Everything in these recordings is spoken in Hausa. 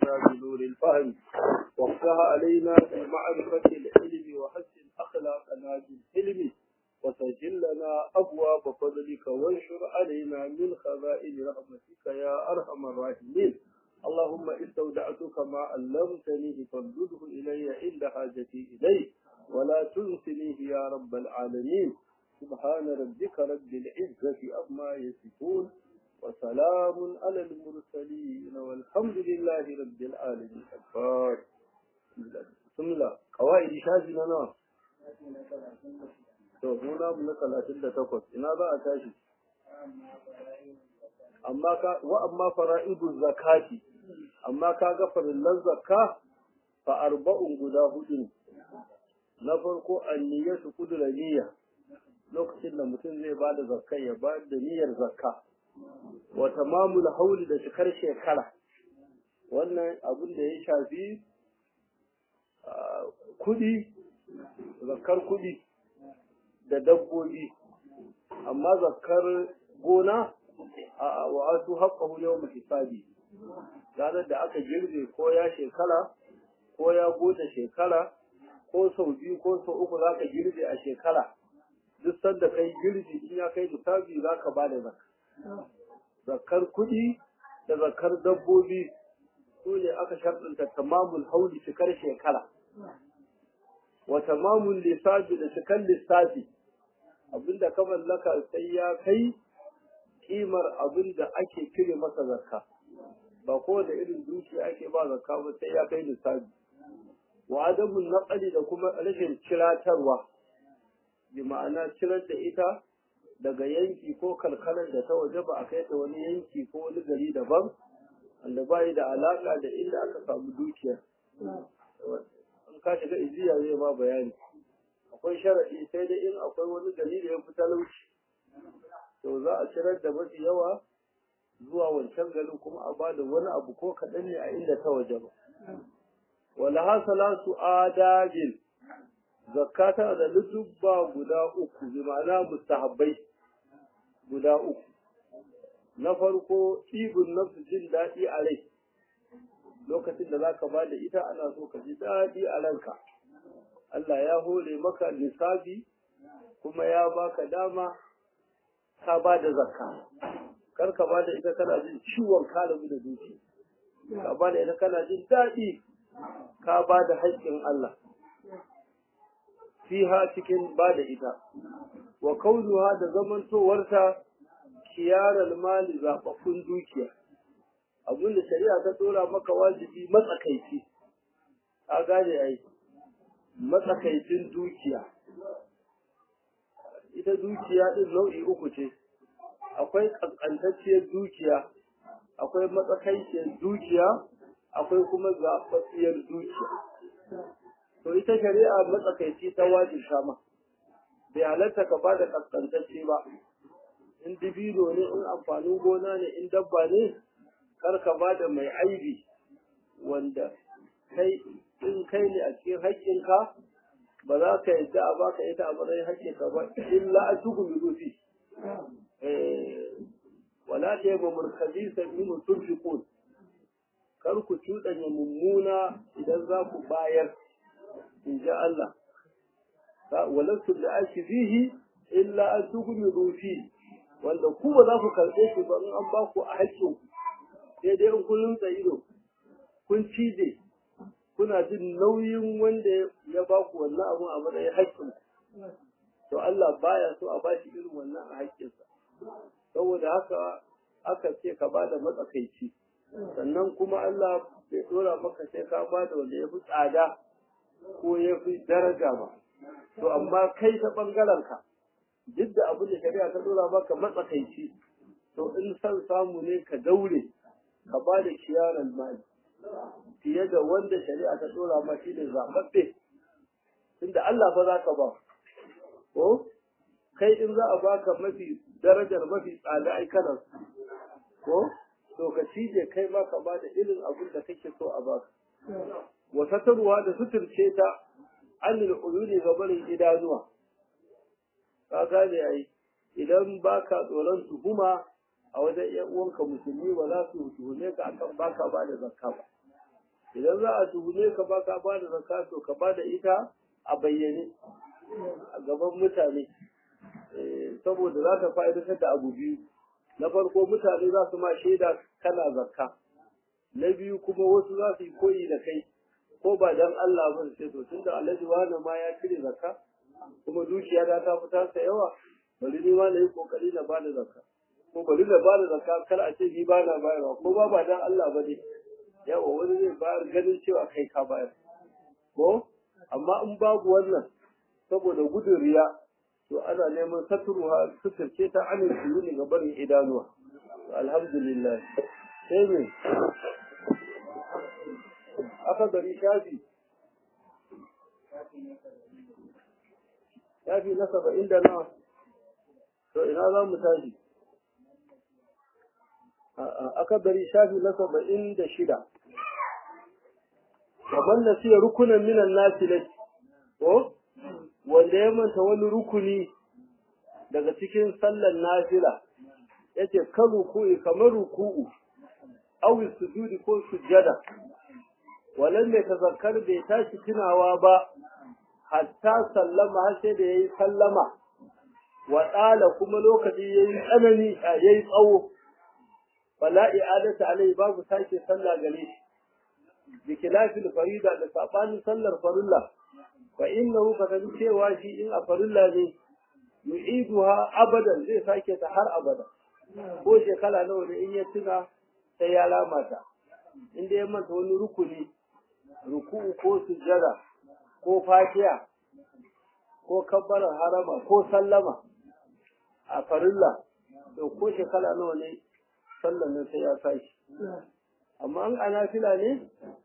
علينا بنور الفهم وافتح علينا بمعرفة العلم وحسن أخلاقنا بالحلم وسجل لنا أبواب فضلك وانشر علينا من خزائن رحمتك يا أرحم الراحمين اللهم استودعتك ما علمتني فردده إلي عند حاجتي إليه ولا تنسنيه يا رب العالمين سبحان ربك رب العزة أما يصفون وسلام على المرسلين والحمد لله رب العالمين الفاتح بسم الله قواعد شافي لنا to muna mu na talatin da takwas ina za a tashi amma ka wa amma fara'idu zakati amma ka ga farillan zakka fa arba'un guda hudu ne na farko anniyatu kudura niyya lokacin da mutum zai ba da zakka ya ba da niyyar zakka wa tamamul hauli da cikar shekara wannan abin da ya shafi kudi zakkar kudi da dabbobi amma zakkar gona a wa'atu haqqahu yawm hisabi ranar da aka girbe ko ya shekara ko ya gode shekara ko sau biyu ko sau uku za ka girbe a shekara duk sanda kai girbi in ya kai hisabi za ka ba da zakka zakkar kuɗi da zakkar dabbobi su ne aka sharɗinta tamamul hauli cikar shekara wa tamamul lissafi da cikar lissafi abinda ka mallaka sai ya kai kimar abinda ake cire masa zakka ba kowane irin dukiya ake ba zakka ba sai ya kai lissafi wa adamun naqali da kuma rashin ciratarwa bi ma'ana cirar da ita daga yanki ko kalkalar da ta waje ba a kai ta wani yanki ko wani gari daban wanda ba da alaka da inda aka samu dukiya in ka shiga ijiya zai ba bayani akwai sharaɗi sai dai in akwai wani gari da ya fi talauci to za a cirar da mafi yawa zuwa wancan garin kuma a bada wani abu ko kaɗan ne a inda ta waje ba wala hasala su adabin zakata da lutubba guda uku bi ma'ana mustahabbai guda uku na farko ibun nafsu jin daɗi a rai lokacin da zaka ba da ita ana so ka ji daɗi a ranka Allah ya hore maka lissafi kuma ya baka dama ka ba da zakka kar ka ba da ita kana jin ciwon kalamu da zuci ka ba da ita kana jin daɗi ka ba da haƙƙin Allah fiha cikin ba da ita wa kaunuha da zamantowarta kiyarar mali zaɓaɓɓun dukiya abin da shari'a ta ɗora maka wajibi matsakaici a gane ai matsakaicin dukiya ita dukiya ɗin nau'i uku ce akwai ƙanƙantacciyar dukiya akwai matsakaiciyar dukiya akwai kuma zaɓaɓɓiyar dukiya to ita shari'a matsakaici ta wajin shama bai halatta ka ba da ƙasƙantacce ba in dibino ne in amfanin gona ne in dabba ne kar ka ba da mai aibi wanda kai in kai ne a cikin haƙƙinka ba za ka yadda a baka ita a matsayin haƙƙinka ba illa a tuku mi rufi wala ta yi mamurkazi sami mutum fiƙon kar ku cuɗanya mummuna idan za ku bayar in ji Allah walattu da ake zihi illa an tuku mi rufi wanda ku ba za ku karɓe shi ba in an ba ku a haƙƙin sai dai in kun ido kun cije kuna jin nauyin wanda ya ba ku wannan abun a matsayin haƙƙin to Allah baya so a bashi irin wannan a haƙƙinsa saboda haka aka ce ka ba da matsakaici sannan kuma Allah bai dora maka sai ka ba da wanda ya fi tsada ko ya fi daraja ba to amma kai ta ɓangaren ka duk da abin da shari'a ta dora maka matsakaici to in san samu ne ka daure ka ba da kiyaran mali fiye da wanda shari'a ta dora ma shi ne zaɓaɓɓe tunda Allah fa za ka ba ko kai in za a baka mafi darajar mafi tsada ai kana ko to ka cije kai ma ka bada irin abin da kake so a baka wa satarwa da suturce ta anil uyuni ga barin idanuwa ka gane ai idan baka tsoron tuhuma a wajen ‘yan uwanka musulmi ba za su tuhume ka akan baka ba da zakka ba idan za a tuhume ka ba ka ba da zakka to ka ba da ita a bayyane a gaban mutane saboda za ta fa'idatar da abu biyu na farko mutane za su ma shaida kana zakka na biyu kuma wasu za su yi koyi da kai ko ba dan Allah ba sai to tunda Alhaji wani ma ya cire zakka kuma dukiya ta ta fita sa yawa bari ni ma na yi kokari na bada zakka ko bari na bada zakka kar a ce ni ba na bayarwa ko ba ba dan Allah ba ne yawa wani zai bayar ganin cewa kai ka bayar ko amma in babu wannan saboda gudun riya to ana neman saturuha suturce ta anin ne ga barin idanuwa alhamdulillah sai me aka gari shafi shafi na saba'in da nawa to ina za mu tashi aka gari shafi na saba'in da shida kamar na siya rukunan minan nasi ko wanda ya manta wani rukuni daga cikin sallar nafila yace kan ruku'i kamar ruku'u aw sujudi ko sujjada walan mai tazakkar bai tashi tunawa ba hatta sallama har sai da yayi sallama wa tsala kuma lokaci yayi tsanani yayi tsawo fala i'adata alai babu sake sallah gare shi bi khilafil farida da sabanin sallar farilla fa innahu kasan cewa shi in a farilla ne yu'iduha abadan zai sake ta har abada ko shekara nawa ne in ya tuna sai ya lamata inda ya manta wani rukuni ruku'u ko sujjada ko fatiha ko kabbalar harama ko sallama a farilla to ko shekara nawa ne sallan nan sai ya tashi amma an anafila ne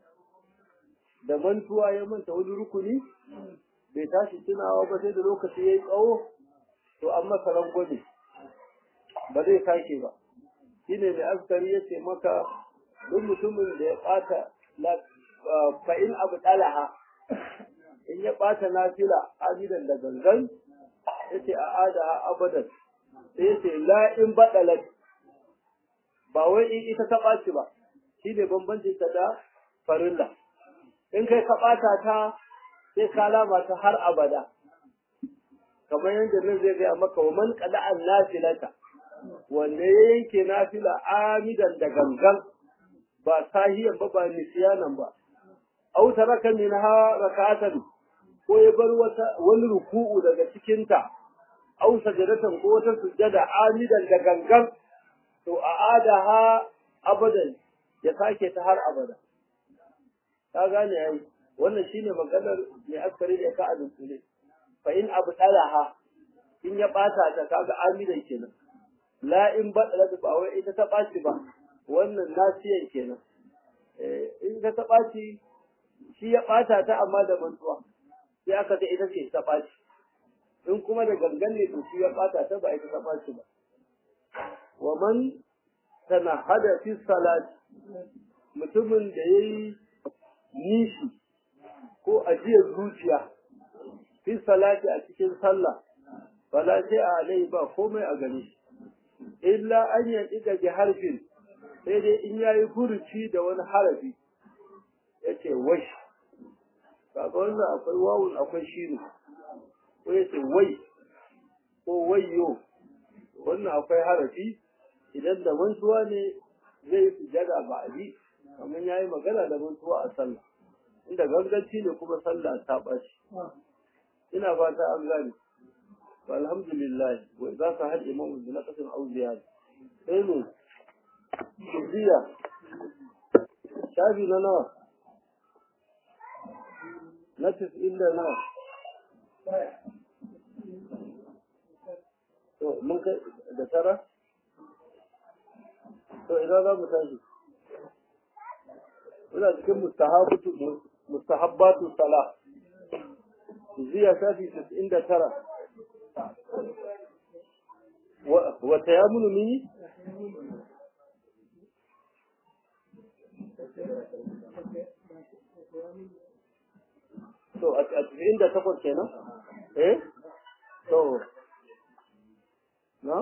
da mantuwa ya manta wani rukuni bai tashi tunawa ba sai da lokaci ya yi tsawo to an masa rangwame ba zai sake ba shine da askari ya ce maka duk mutumin da ya ɓata fa'in abu ɗalaha in ya ɓata nafila amidan da gangan ya ce a ada abadan sai ya ce la'in baɗalat ba wai in ita ta ɓaci ba shi ne bambancin ta da farilla in kai ka ɓata ta sai ka lama ta har abada kamar yadda nan zai gaya maka wa man qada'an nafilata wanda ya yanke nafila amidan da gangan ba sahiyan ba ba nisyanan ba aw taraka minha rak'atan ko ya bar wata wani ruku'u daga cikin ta aw sajadatan ko wata sujjada amidan da gangan to a'adaha abadan ya sake ta har abada ka gane ai wannan shine maganar mai askari da ka azumtule fa in abu talaha in ya bata ta kaga amidan kenan la in badala ba wai ita ta baci ba wannan nasiyan kenan eh in ka ta baci shi ya bata ta amma da mantuwa sai aka ce ita ce ta baci in kuma da gangan ne to shi ya bata ta ba ita ta baci ba wa man tanahada fi salati mutumin da yayi nishi ko ajiyar zuciya fi salati a cikin sallah fala sai a alai ba komai a gare shi illa an yandiga bi harfin sai dai in yayi furuci da wani harafi yace wai kaga wannan akwai wawun akwai shine ko yace wai ko wayyo wannan akwai harafi idan da mantuwa ne zai sujada ba abi kamar yayi magana da mantuwa a sallah inda ganganci ne kuma sallah ta bashi ina fata an gane alhamdulillah wa za ka hal imamu bi naqasin aw ziyada sai ne ziya shafi na nawa na tis'in da nawa to mun kai da tara to idan za mu tashi ina cikin mustahabatu mustahabbatu salah ziya shafi tis'in da tara wata ya munu mini? To, a cikin da takwas kenan? Eh? To, na?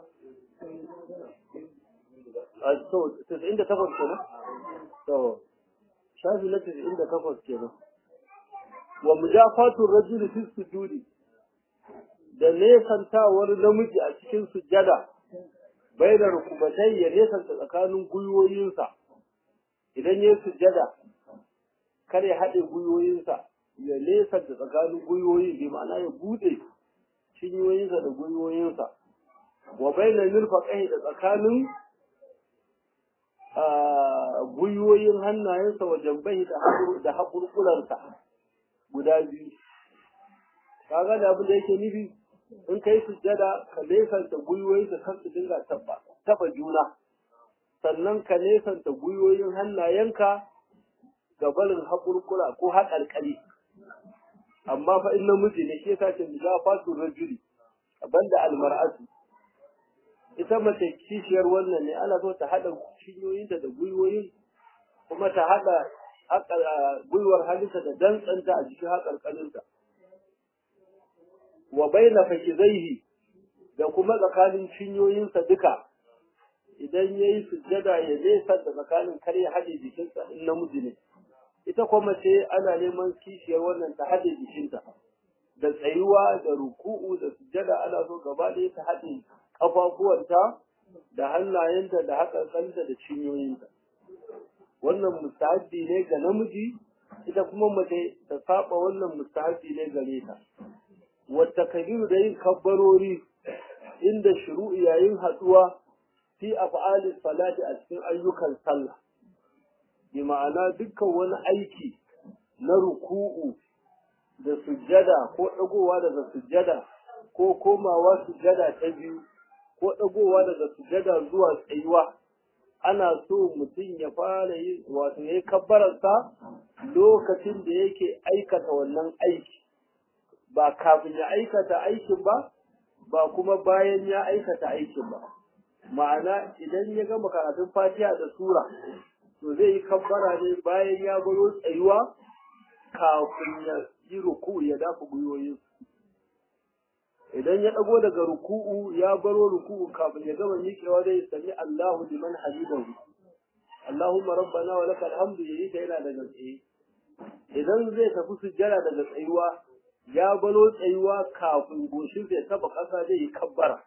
A to, cikin da takwas kenan? To, shafi na 98 kenan wa mujafatur rajuli fi sujudi da nesantawar namiji a cikin sujjada bai da rukubatai ya nesanta tsakanin gwiwoyinsa idan ya sujjada kar ya haɗe gwiwoyinsa ya nesanta tsakanin gwiwoyi bi ma'ana ya buɗe cinyoyinsa da gwiwoyinsa wa bai da nirfaƙai da tsakanin gwiwoyin hannayensa wa jambai da haƙurƙuransa guda biyu kaga da abin da yake nufi in kai sujjada ka nesanta gwiwoyin da kansu dinga taba taba juna sannan ka nesanta gwiwoyin hannayenka ga barin haƙurƙura ko haƙarƙari amma fa in namiji ne shi yasa ce da fatu rajuli banda almar'atu ita mace kishiyar wannan ne ana so ta haɗa cinyoyinta da gwiwoyin kuma ta haɗa gwiwar halitta da dantsanta a cikin haƙarƙarinta wa baina fakizaihi da kuma tsakanin cinyoyinsa duka idan ya yi sujjada ya nesa da tsakanin kar ya haɗe jikinsa in namiji ne ita kuma ce ana neman kishiyar wannan ta haɗe jikinta da tsayuwa da ruku'u da sujjada ana so gaba ɗaya ta haɗe ƙafafuwanta da hannayenta da haƙarƙanta da cinyoyinta wannan mustahabbi ne ga namiji ita kuma mace ta saba wannan mustahabbi ne gare ta wata kabiru da yin kabbarori inda shuru'i yayin haɗuwa fi af'ali salati a cikin ayyukan sallah bi ma'ana dukkan wani aiki na ruku'u da sujjada ko ɗagowa daga sujjada ko komawa sujjada ta biyu ko ɗagowa daga sujjada zuwa tsayuwa ana so mutum ya fara yi wato ya yi kabbararsa lokacin da yake aikata wannan aiki ba kafin ya aikata aikin ba ba kuma bayan ya aikata aikin ba ma'ana idan ya gama karatun fatiha da sura to zai yi kabbara ne bayan ya baro tsayuwa kafin ya yi ruku ya dafa gwiwoyin idan ya ɗago daga ruku'u ya baro ruku'u kafin ya gama miƙewa zai sami Allahu liman hamidahu Allahumma rabbana wa lakal hamdu yayi ta yana daga tsaye idan zai tafi sujjada daga tsayuwa ya baro tsayuwa kafin goshin ya taba ƙasa zai yi kabbara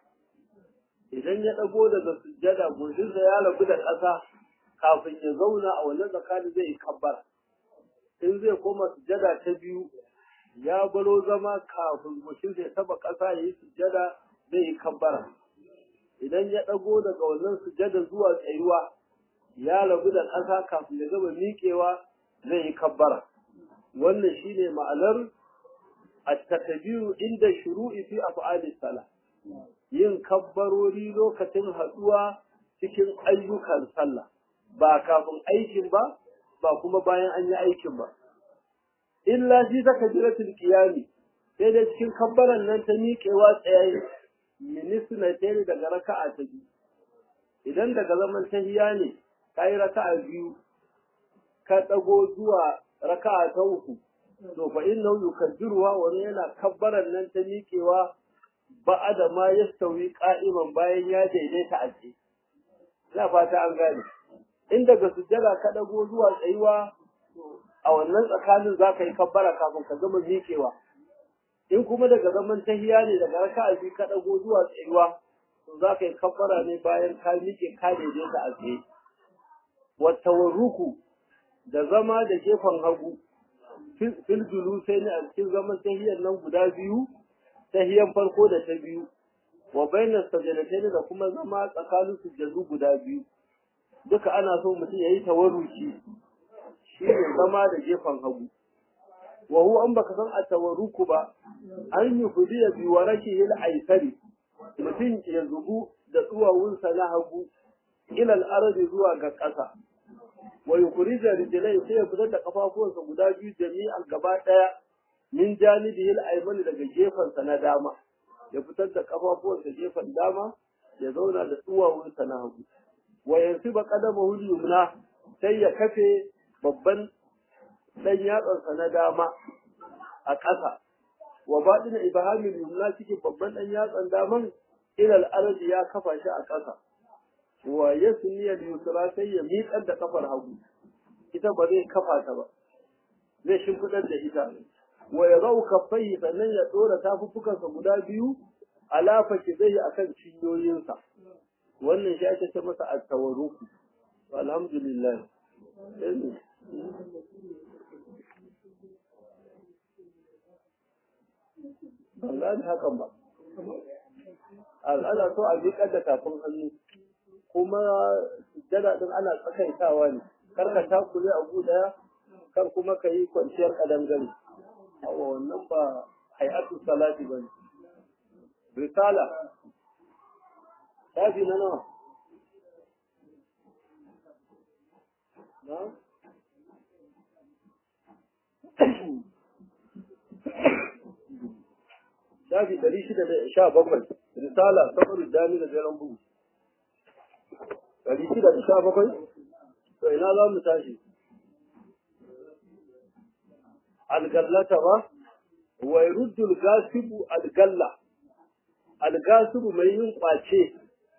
idan ya ɗago daga sujjada goshinsa ya rabu da ƙasa kafin ya zauna a wannan tsakanin zai yi kabbara in zai koma sujjada ta biyu ya baro zama kafin goshinsa ya taba ƙasa ya yi sujjada zai yi kabbara idan ya ɗago daga wannan sujjada zuwa tsayuwa ya rabu da ƙasa kafin ya gama miƙewa zai yi kabbara wannan shine ma'anar at-takbiru inda shuru'i fi af'alis salah yin kabbarori lokacin haɗuwa cikin ayyukan sallah ba kafin aikin ba ba kuma bayan an yi aikin ba illa shi ta kabiratul qiyami sai dai cikin kabbaran nan ta miƙewa tsaye minisna tare daga raka'a ta biyu idan daga zaman tahiya ne kai raka'a biyu ka dago zuwa raka'a ta uku to fa innahu yukaddiruha wa yana kabbaran nan ta miƙewa ba'ada ma yastawi qa'iman bayan ya daidaita a tsaye ina fata an gane in daga sujjada ka dago zuwa tsayuwa a wannan tsakanin za ka yi kabbara kafin ka gama miƙewa in kuma daga zaman tahiya ne daga raka'a biyu ka dago zuwa tsayuwa to za ka yi kabbara ne bayan ka miƙe ka daidaita a tsaye wattawarruku da zama da gefen hagu fil sai ne a cikin zaman tahiyar nan guda biyu tahiyan farko da ta biyu wa bainas sajadatain da kuma zama tsakanin sujjadu guda biyu duka ana so mutum yayi tawarruki shi ne zama da gefen hagu wa huwa an baka san a tawarruku ba an yi hudiya bi waraki il aisari mutum ya zubu da tsuwawunsa na hagu ila al zuwa ga ƙasa wa yukhrija rijlai sai ya fitar da kafafuwansa guda biyu jami'an gaba daya min janibi al ayman daga gefansa na dama ya fitar da kafafuwansa gefen dama ya zauna da tsuwawunsa na hagu wa yansiba qadamahu yumna sai ya kafe babban dan yatsansa na dama a ƙasa wa baɗin ibhamil yumna cikin babban dan yatsan daman ila al ya kafa shi a ƙasa wa yasni al yusra sai ya miƙar da kafar hagu ita ba zai kafa ta ba zai shimfidar da ita wa ya zau kafai sannan ya dora tafuffukansa guda biyu alafa ki zai akan cinyoyinsa wannan shi ake ce masa at-tawarruku alhamdulillah ban gane hakan ba ana so a miƙar da tafin hannu kuma sujjada din ana tsakaitawa ne kar ka takure a guda kar kuma ka yi kwanciyar kadangare awa wannan ba hay'atu salati ba ne risala shafi na nawa na shafi ɗari shida da sha bakwai risala saboda dami da jeren bugu ɗari shida da sha bakwai to ina za mu tashi algallata ba wa yuruddu al-gasibu al-galla al-gasibu mai yin kwace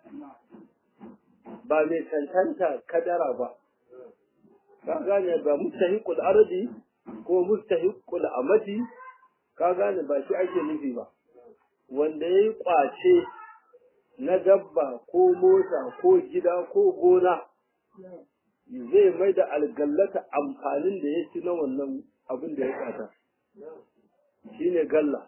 ba mai cancanta kadara ba ka gane ba mustahiqul ardi ko mustahiqul amati ka gane ba shi ake nufi ba wanda yayi kwace na dabba ko mota ko gida ko gona zai mai da algallata amfanin da ya ci na wannan abin da ya kwata shi ne galla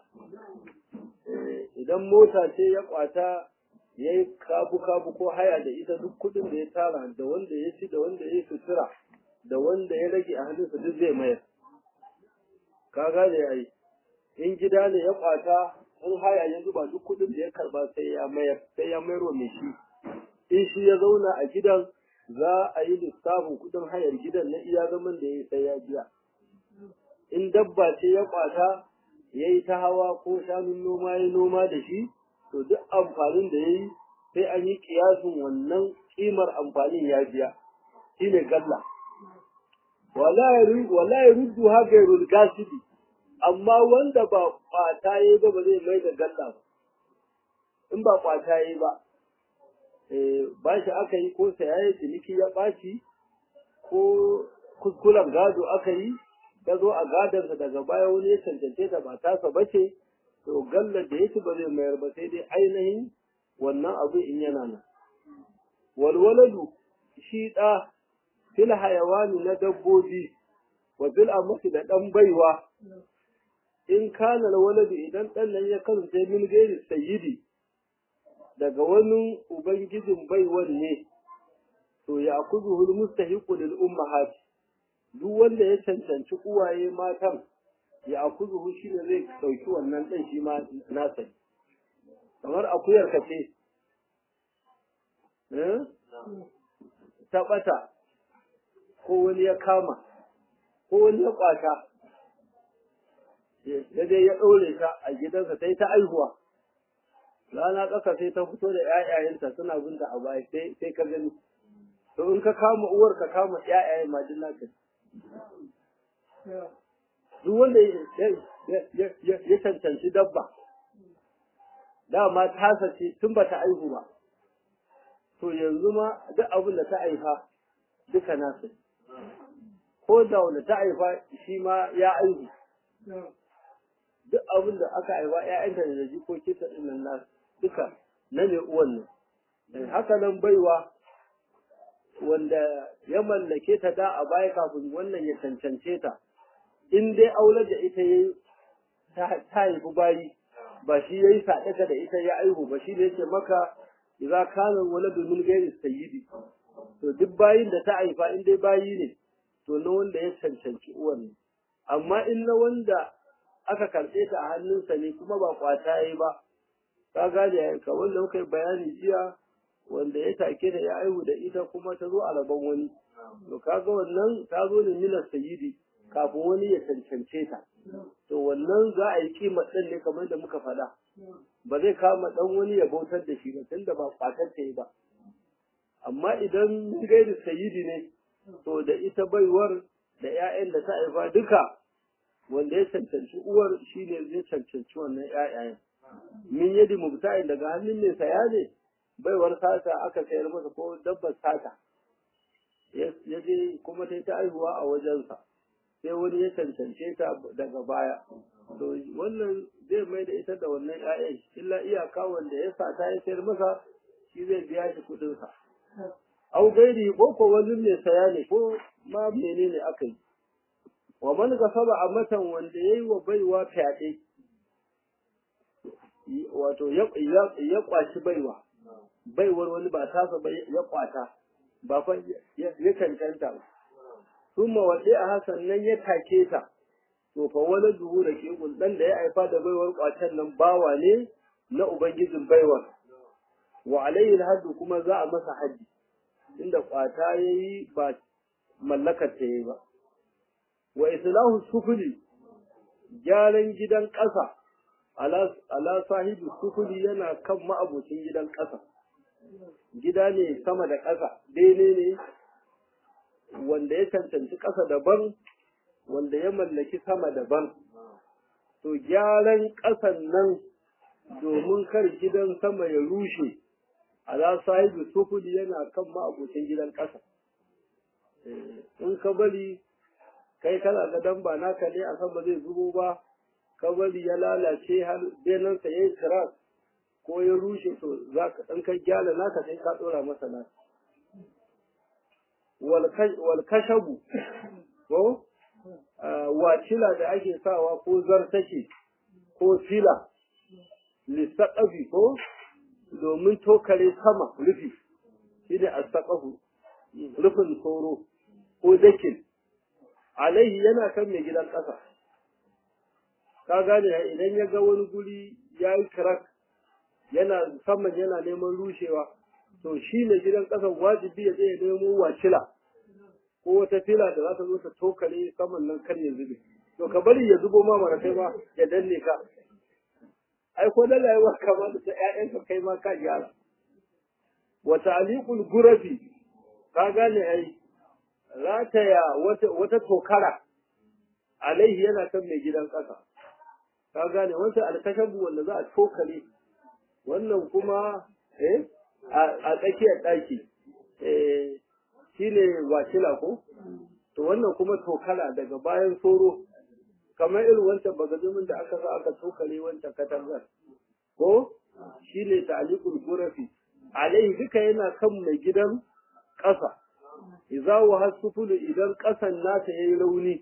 idan mota ce ya kwata ya yi kabu-kabu ko haya da ita duk kudin da ya tara da wanda ya ci da wanda ya sutura da wanda ya rage a hannunsa duk zai mayar ka gane ya yi in gida ne ya kwata in haya ya zuba duk kudin da ya karba sai ya mayar sai ya mayar wa mai shi in shi ya zauna a gidan za a yi lissafin kudin hayar gidan na iya zaman da ya yi sai ya biya in dabba ce ya kwata ya yi ta hawa ko shanun noma ya noma da shi to duk amfanin da ya yi sai an yi kiyasin wannan kimar amfanin ya biya shi ne galla wala ya ruddu haka ya gasibi amma wanda ba kwata ya yi ba ba zai mai da galla ba in ba kwata ya yi ba ba shi aka yi ko saya ciniki ya ɓaci ko kuskuren gado aka yi ta zo a gadarsa daga baya wani ya cancance ta ba tasa ba ce to gallar da yake ba zai mayar ba sai dai ainihin wannan abu in yana nan walwaladu shi ɗa fil hayawani na dabbobi wa bil amsi da ɗan baiwa in kana waladu idan ɗan nan ya kasance min gairi sayyidi daga wani ubangijin baiwan ne to ya kuzuhul mustahiqu lil ummahat duk wanda ya cancanci uwaye matan ya akuzuhu shi ne zai ɗauki wannan ɗan shi ma nasa kamar akuyar ka ce ta ɓata ko wani ya kama ko wani ya ƙwata ya dai ya ɗaure ta a gidansa ta yi ta aihuwa rana ƙasa sai ta fito da ‘ya'yayenta suna binta a baya sai ka gani to in ka kama uwar ka kama ‘ya'yayen majin naka duk wanda ya cancanci dabba dama tasa ce tun ba ta aihu ba to yanzu ma duk abin da ta aifa duka nasu ko da wanda ta aifa shi ma ya aihu duk abin da aka aifa ‘ya'yanta da jikoki ta ɗin nasu duka na mai uwan nan haka nan baiwa wanda ya mallake ta da a baya kafin wannan ya cancance ta in dai aular da ita ya ta haifi bayi ba shi ya yi saɗaka da ita ya aihu ba shi ne yake maka idza kana waladu min ghairi sayyidi to duk bayin da ta haifa in dai bayi ne to na wanda ya cancanci uwan ne amma in na wanda aka karɓe ta a hannunsa ne kuma ba kwata yayi ba ka gane yanka wanda muka yi bayani jiya wanda ya take da ya aihu da ita kuma ta zo a rabon wani to kaga wannan ta zo ne minas sayyidi kafin wani ya cancance ta to wannan za a yi kima ɗin ne kamar da muka faɗa ba zai kama ɗan wani ya bautar da shi ba tunda ba kwatar ta yi ba amma idan gairi sayyidi ne to da ita baiwar da 'ya'yan da ta haifa duka wanda ya cancanci uwar shine zai cancanci wannan 'ya'yan min yadi mubta'in daga hannun mai saya ne baiwar sata aka sayar masa ko dabbar sata ya je kuma ta ta aihuwa a wajensa sai wani ya cancance ta daga baya to wannan zai mai da ita da wannan ƴaƴan illa iyaka wanda ya sa ta ya sayar masa shi zai biya shi kuɗin sa au gairi ko ko wani mai saya ne ko ma menene aka yi wa man gasaba a matan wanda yayi wa baiwa fyaɗe wato ya kwaci baiwa baiwar wani ba tasa ba ya kwata ba fa ya cancanta ba kuma wace a hasan nan ya take ta to fa wani duhu da ke dan da ya haifa da baiwar kwacen nan bawa ne na ubangijin baiwar wa alayhi haddu kuma za a masa haddi inda kwata yayi ba mallakar ta yayi ba wa islahu sufuli gyaran gidan ƙasa ala sahibi sufuli yana kan ma'abocin gidan ƙasa gida ne sama da ƙasa bene ne wanda ya cancanci ƙasa daban wanda ya mallaki sama daban to gyaran ƙasan nan domin kar gidan sama ya rushe ala sahibi sufuli yana kan ma'abocin gidan ƙasa in ka bari kai kana ga dan ba naka ne a sama zai zubo ba ka bari ya lalace har benansa ya yi kiras ko ya rushe to za ka ɗan kai gyara naka sai ka ɗora masa naka wal kashabu ko wacila da ake sawa ko zartake ko fila lissaƙafi ko domin tokare sama rufi shi ne astaƙafu rufin tsoro ko dakin alaihi yana kan mai gidan ƙasa ka gane idan ya ga wani guri ya yi kirak yana saman yana neman rushewa to shi ne gidan ƙasan wajibi ya zai nemo wacila ko wata fila da za ta zo ta tokare saman nan kar ya zube to ka bari ya zubo ma mara kai ma ya danne ka ai ko da rayuwa kamar da ƴaƴanka kai ma ka gyara wa ta'liqul gurafi ka gane ai rataya wata wata tokara alaihi yana kan mai gidan ƙasa ka gane wata alkashabu wanda za a tokare wannan kuma eh a tsakiyar ɗaki eh shine wacila ko to wannan kuma tokala daga bayan soro kamar irin wancan bagazumin da aka sa aka tokare wancan katangar ko shine ta'liqul gurafi alaihi duka yana kan mai gidan ƙasa idza wa hasufulu idan ƙasan nata yayi rauni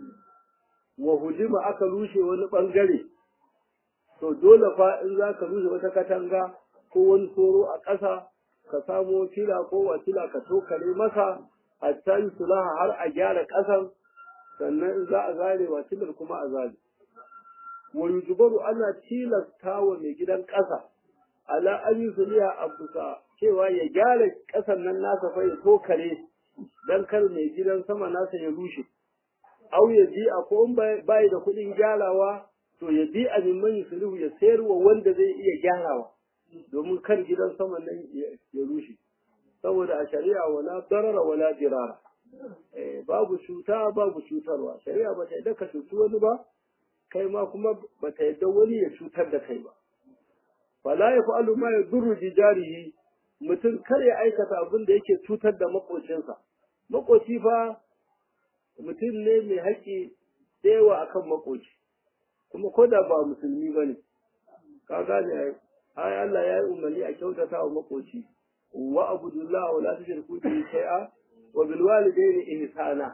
wa hujima aka rushe wani bangare to dole fa in za ka rushe wata katanga ko wani soro a ƙasa ka samo fila ko wasila ka tokare masa hatta yi sulaha har a gyara ƙasan sannan in za a zare wasilar kuma a zare wa yujubaru ana tilasta wa mai gidan ƙasa ala an yi suliya a busa cewa ya gyara ƙasan nan nasa fa ya tokare dan kar mai gidan sama nasa ya rushe au ya bi a ko in bai da kuɗin gyarawa to ya bi a mimman sulhu ya sayar wa wanda zai iya gyarawa domin kar gidan sama nan ya rushe saboda a shari'a wala darara wala dirara babu cuta babu cutarwa shari'a ba ta yadda ka cuci wani ba kai ma kuma ba ta yadda wani ya cutar da kai ba fala ya fa'alu ma ya durru jarihi mutum kar ya aikata abin da yake cutar da makocinsa makoci fa mutum ne mai haƙƙi tsewa akan makoci kuma ko da ba musulmi ba ne ka gane ai Allah ya yi umarni a kyautata wa makoci wa abudullah wa la tushriku bihi shay'a wa bil walidayni ihsana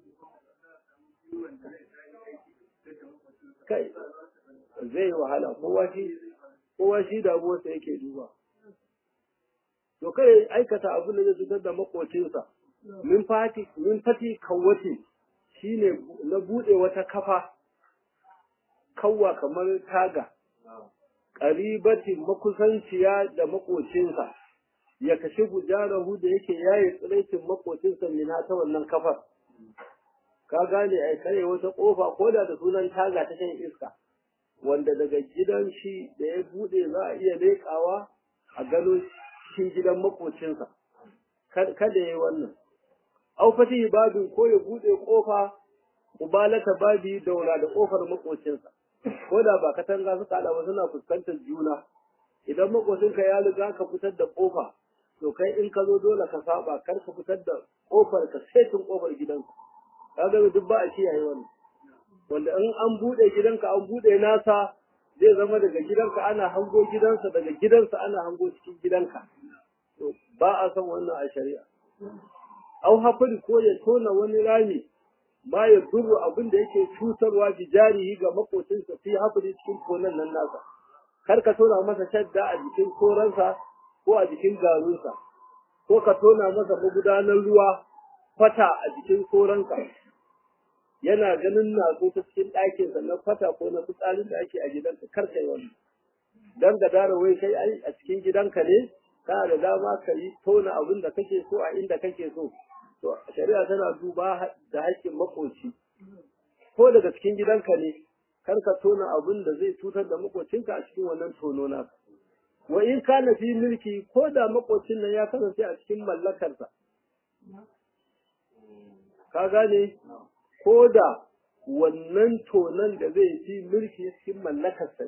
kai zai wahala kowa shi kowa shi damuwarsa yake duba to kai aikata abin da zai cutar da makocinsa min fati min fati kawwati shine na bude wata kafa kawwa kamar taga ƙaribatin makusanciya da makocinsa ya kashe gujarahu da yake yaye tsiraicin makocinsa mina ta wannan kafar ka gane ai kare wata kofa ko da da sunan taga ta shan iska wanda daga gidan shi da ya bude za a iya leƙawa a gano cikin gidan makocinsa kada ya yi wannan au fatihi babin ko ya bude kofa ubalata babi daura da kofar makocinsa ko da ba katanga suka hada ba suna fuskantar juna idan makocinka ya riga ka fitar da kofa to kai in ka zo dole ka saba kar ka fitar da kofar ka setin kofar gidanka kaga duk ba a kiyaye wannan wanda in an bude gidanka an bude nasa zai zama daga gidanka ana hango gidansa daga gidansa ana hango cikin gidanka to ba a san wannan a shari'a au hafari ko ya tona wani rami ma ya duru abin da yake cutarwa bi jarihi ga makocinsa fi hafari cikin tonan nan nasa kar ka tona masa shadda a jikin koransa ko a jikin garunsa ko ka tona masa magudanar ruwa fata a jikin koransa yana ganin natsu ta cikin ɗakinsa na fata ko na fitsarin da ake a gidanka kar kai wannan dan ga dara wai kai ai a cikin gidanka ne kana da dama ka yi tona abin da kake so a inda kake so to shari'a tana duba da haƙƙin makoci ko daga cikin gidanka ne kar ka tona abin da zai cutar da makocinka a cikin wannan tono naka wa in kana fi mulki ko da makocin nan ya kasance a cikin mallakarsa ka gane ko da wannan tonon da zai fi mulki cikin mallakarsa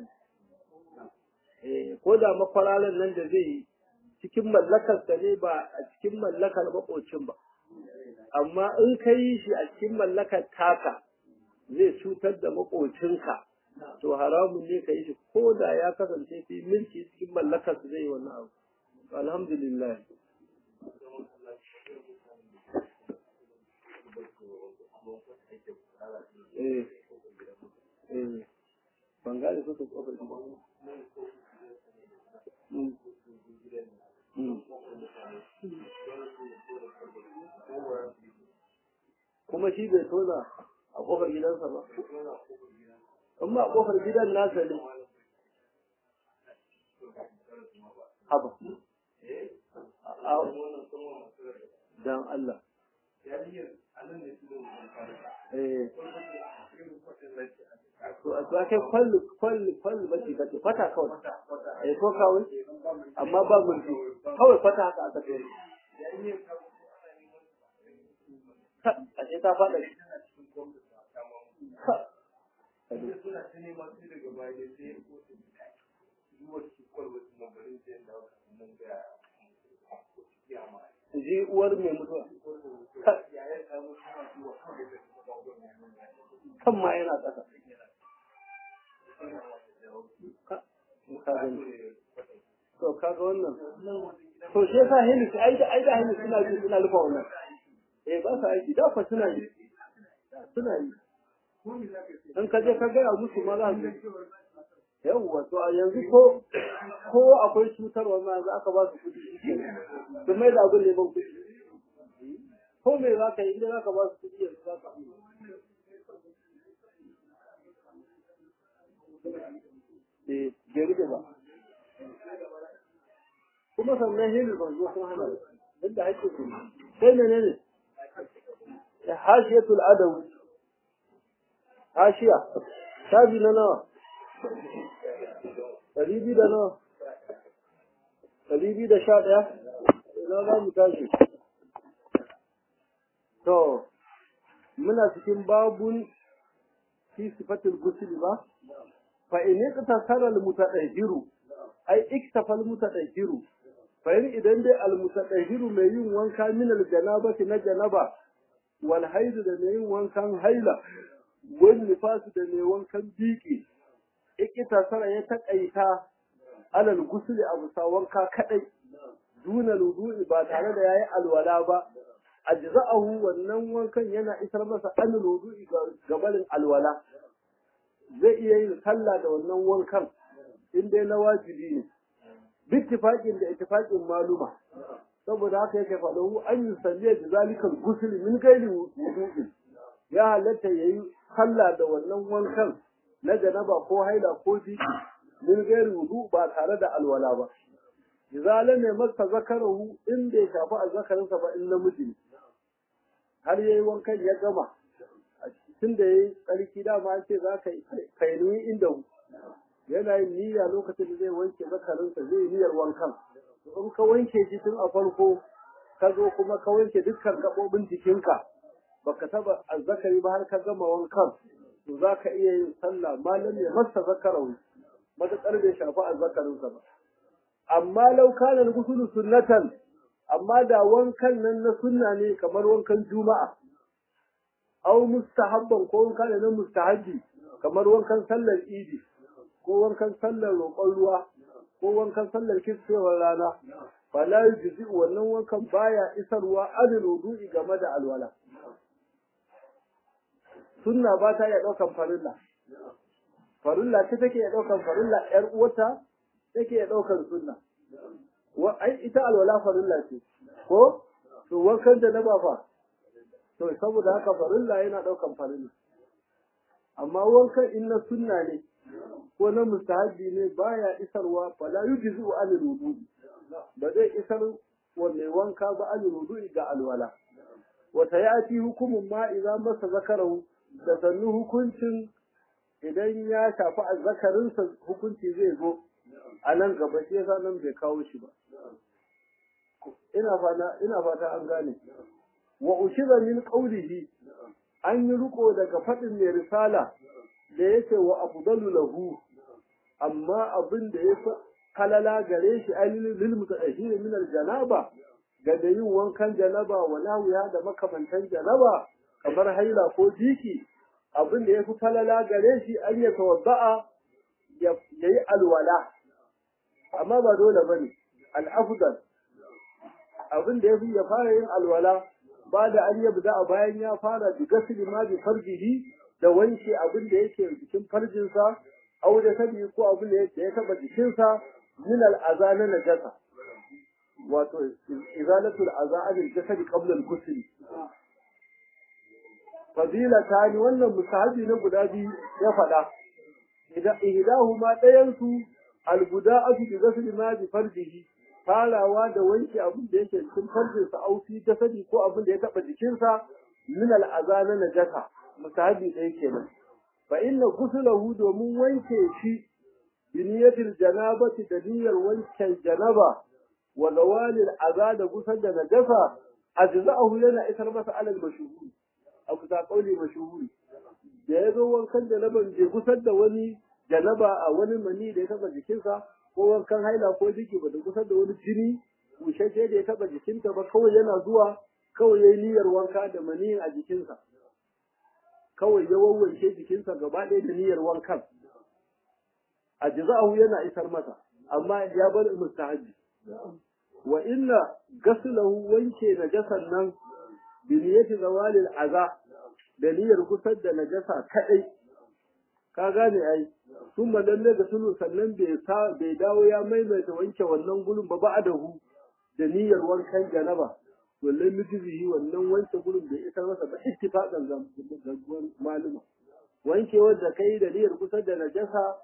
ne ko da makwararan nan da zai yi cikin mallakarsa ne ba a cikin mallakar makocin ba amma in ka yi shi a cikin mallakar taka zai cutar da makocinka to haramun ne ka yi shi ko da ya kasance fi mulki cikin mallakar su zai wannan abu alhamdulillah eh eh ban gane ko ta kofar gida kuma shi bai tona a kofar gidansa ba amma a kofar gidan nasa ne haba dan Allah eh to a kai kwallu kwallu kwallu ba shi kace fata kawai eh ko kawai amma ba mulki kawai fata haka aka kai a ce ta fada shi ji uwar mai mutuwa kan ma yana ƙasa to kaga wannan to shi yasa hilis ai da ai da hilis suna ji suna rufa wannan eh ba sa aiki da fa suna yi suna yi in ka je ka gaya musu ma za su yawwa to a yanzu ko ko akwai cutarwa ma za ka ba su kuɗi su mai da abin neman kuɗi ko me za ka yi inda za ka ba su kuɗi yanzu za ka eh gari da ba kuma sannan hilu ban zo sun hana duk da haƙƙin su sai menene hashiyatul adawi hashiya shafi na nawa ɗari biyu da nawa ɗari biyu da sha ɗaya ina za mu tashi to muna cikin babun fi sifatul gusul ba fa in iktasara al mutadahhiru ai iktafa al mutadahhiru fa in idan dai al mutadahhiru mai yin wanka min al janabati na janaba wal haidu da mai yin wankan haila wal nifasu da mai wankan biki iktasara ya takaita alal gusul abu sa wanka kadai duna wudu'i ba tare da yayi alwala ba ajza'ahu wannan wankan yana isar masa an wudu'i ga barin alwala zai iya yin sallah da wannan wankan in dai na wajibi ne bittifaqin da ittifaqin maluma saboda haka yake faɗo an yi salliya da zalikal ghusl min ghairi wudu'i ya halatta yayi sallah da wannan wankan na janaba ko haila ko biki min ghairi wudu ba tare da alwala ba izala ne masa zakarahu in bai shafi azzakarinsa ba in namiji ne har yayi wankan ya gama tun da yayi tsarki dama an ce za ka kaini inda yana yin niyya lokacin da zai wanke zakarinsa zai yi niyyar wankan in ka wanke shi tun a farko ka zo kuma ka wanke dukkan gaɓoɓin jikinka baka taba azzakari ba har ka gama wankan to za ka iya yin sallah malam ya masa zakarahu matuƙar bai shafi azzakarinsa ba amma lau kana gusulu sunnatan amma da wankan nan na sunna ne kamar wankan juma'a au mustahabban ko wanka ne na mustahabbi kamar wankan sallar idi ko wankan sallar roƙon ruwa ko wankan sallar kisfewar rana fala yujzi wannan wankan baya isarwa adil wudu'i game da alwala sunna ba ta iya ɗaukan farilla farilla ce take iya ɗaukan farilla ƴar uwata take iya ɗaukan sunna wa ai ita alwala farilla ce ko to wankan da na ba fa to saboda haka farilla yana ɗaukan farilla amma wankan in na sunna ne ko na mustahabi ne baya isarwa fala yujzu an wudu ba zai isar wanne wanka ba an wudu ga alwala wata yati hukumun ma idan masa zakarahu da sannu hukuncin idan ya shafi azzakarinsa hukunci zai zo a nan gaba shi yasa nan bai kawo shi ba ina fata ina fata an gane wa ushiza min qawlihi an yi riko daga fadin mai risala da yake wa afdalu lahu amma abin da yafi halala gare shi ainihin lil mutahhir min al janaba ga da yin wankan janaba wa lawiya da makamantan janaba kamar haila ko jiki abin da yafi falala gare shi an ya tawadda'a ya yi alwala amma ba dole bane al afdal abin da yafi ya fara yin alwala ba da an yabda a bayan ya fara bi gasli ma bi farjihi da wanke abin da yake jikin farjinsa au da sabi ko abin da ya taba jikinsa min al'aza na najasa wato izalatul aza anil jasad qabla al-ghusl fadila tani wannan musahabi na guda biyu ya faɗa idan ihdahuma ɗayan su al-buda'atu bi ghusl ma bi farjihi farawa da wanke abin da yake cikin farjinsa au fi jasadi ko abin da ya taba jikinsa min al'aza na najasa musahabi ɗaya kenan fa inna ghuslahu domin wanke shi biniyatil janabati da niyyar wanke janaba wa zawalil aza da gusar da najasa ajza'ahu yana isar masa alal mashhuri a kusa kauli mashhuri da ya zo wankan janaban bai gusar da wani janaba a wani mani da ya taba jikinsa ko wankan haila ko jiki ba da gusar da wani jini bushashe da ya taba jikinta ba kawai yana zuwa kawai yayi niyyar wanka da mani a jikinsa kawai ya wawwanke jikinsa gaba ɗaya da niyyar wankan ajza'ahu yana isar masa amma ya bar mustahabi wa inna gaslahu wanke najasan nan bi niyyati zawalil aza da niyyar kusar da najasa kadai ka gane ai sun lalle da sulu sannan bai sa bai dawo ya maimaita wanke wannan gulun ba ba'adahu da niyyar wankan janaba wallahi mutizihi wannan wanke gulun bai isar masa ba ittifaqan zambuwan maluma wanke wanda kai da niyyar kusar da najasa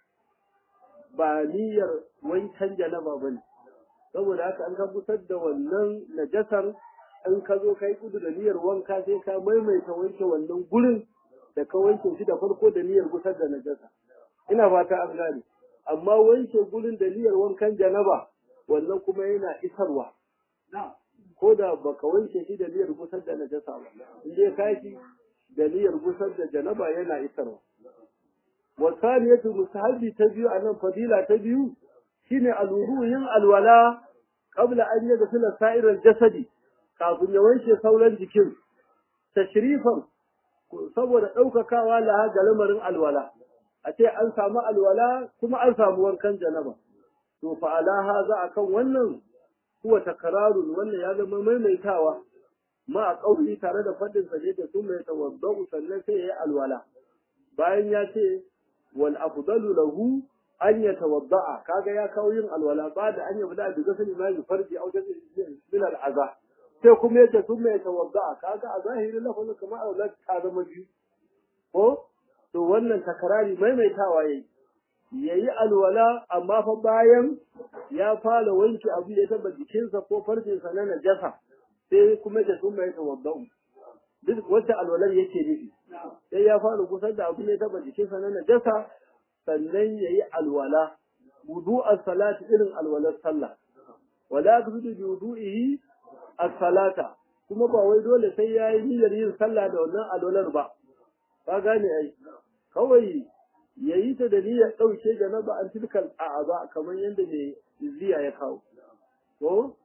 ba niyyar wankan janaba bane saboda haka an ka kusar da wannan najasar in ka zo kai kudu da niyyar wanka sai ka maimaita wanke wannan gurin da ka wanke shi da farko da niyyar kusar da najasa ina fata an gane amma wanke gurin da niyyar wankan janaba wannan kuma yana isarwa ko da baka wanke shi da niyyar kusar da najasa ba in dai ka shi da niyyar kusar da janaba yana isarwa wasaniyatu mustahabi ta biyu anan fadila ta biyu shine alwudu yin alwala qabla an yaghsila sa'iral jasadi kafin ya wanke sauran jikin tashrifan saboda daukakawa la ga lamarin alwala a ce an samu alwala kuma an samu wankan janaba to fa alaha za akan wannan huwa takrarun wannan ya zama maimaitawa ma a kauri tare da fadin sa da sun mai tawaddau sannan sai ya yi alwala bayan ya ce wal afdalu lahu an ya tawadda'a kaga ya kawo yin alwala ba da an ya bada da gasali ma yi farji au da min al aza sai kuma yace sun mai tawadda'a kaga a zahiri lafazin kamar alwala ta zama biyu ko to wannan takarari maimaitawa yayi yayi alwala amma fa bayan ya fara wanke abu da ya taba jikinsa ko farjinsa na najasa sai kuma da sun mai tawadda'u duk wata alwalar yake nufi sai ya fara kusa da abu ne taba jikinsa na najasa sannan ya yi alwala wudu'ar salati irin alwalar sallah wala tudu bi wudu'ihi as-salata kuma ba wai dole sai ya yi niyyar yin sallah da wannan alwalar ba ka gane ai kawai ya yi ta da niyyar ɗauke da na ba an tilkal a'aba kamar yadda mai ziya ya kawo ko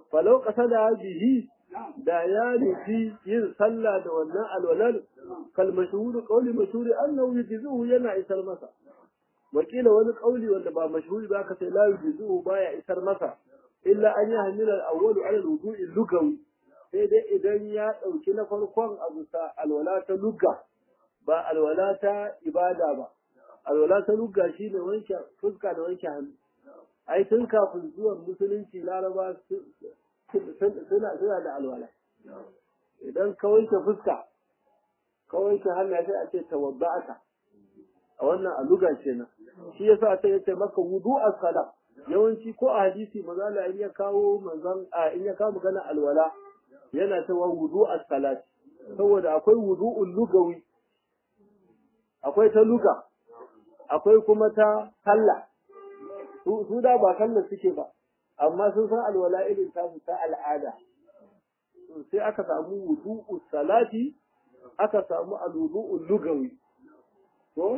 falau qasada bihi da ya nufi yin sallah da wannan alwalar kal mashhur qawli mashhur annahu yujzihu yana isar masa wakila wani qawli wanda ba mashhuri ba ka sai la yujzihu baya isar masa illa an yahmila al-awwal ala al-wudu'i lugawi sai dai idan ya dauki na farkon abu sa alwala ta lugga ba alwala ta ibada ba alwala ta lugga shine wanke fuska da wanke hannu ai tun kafin zuwan musulunci laraba suna suna da alwala idan ka wanke fuska ka wanke hannu sai a ce tawadda'aka a wannan aluga kenan shi yasa sai yace maka wudu as-sala yawanci ko a hadisi manzo in ya kawo manzon a in ya kawo magana alwala yana cewa wudu as-salat saboda akwai wudu'ul lugawi akwai ta luga akwai kuma ta sallah su da ba sallah suke ba amma sun san alwala irin tasu ta al'ada sai aka samu wudu'us salati aka samu alwudu'ul lugawi ko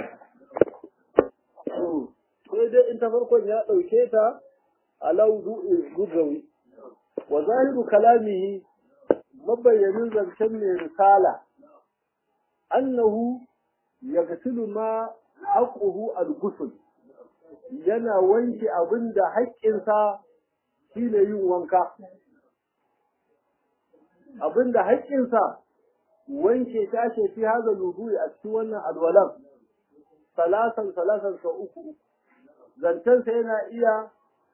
sai dai in ta farkon ya ɗauke ta ala wudu'ul lugawi wa zahiru kalamihi mabayyanin zancen mai risala annahu yaghsilu ma haqquhu al-ghusl yana wanke abinda haƙƙinsa shine yin wanka abinda haƙƙinsa wanke ta ce fi haza lubuyi a cikin wannan alwalan salasan salasan sau uku zancensa yana iya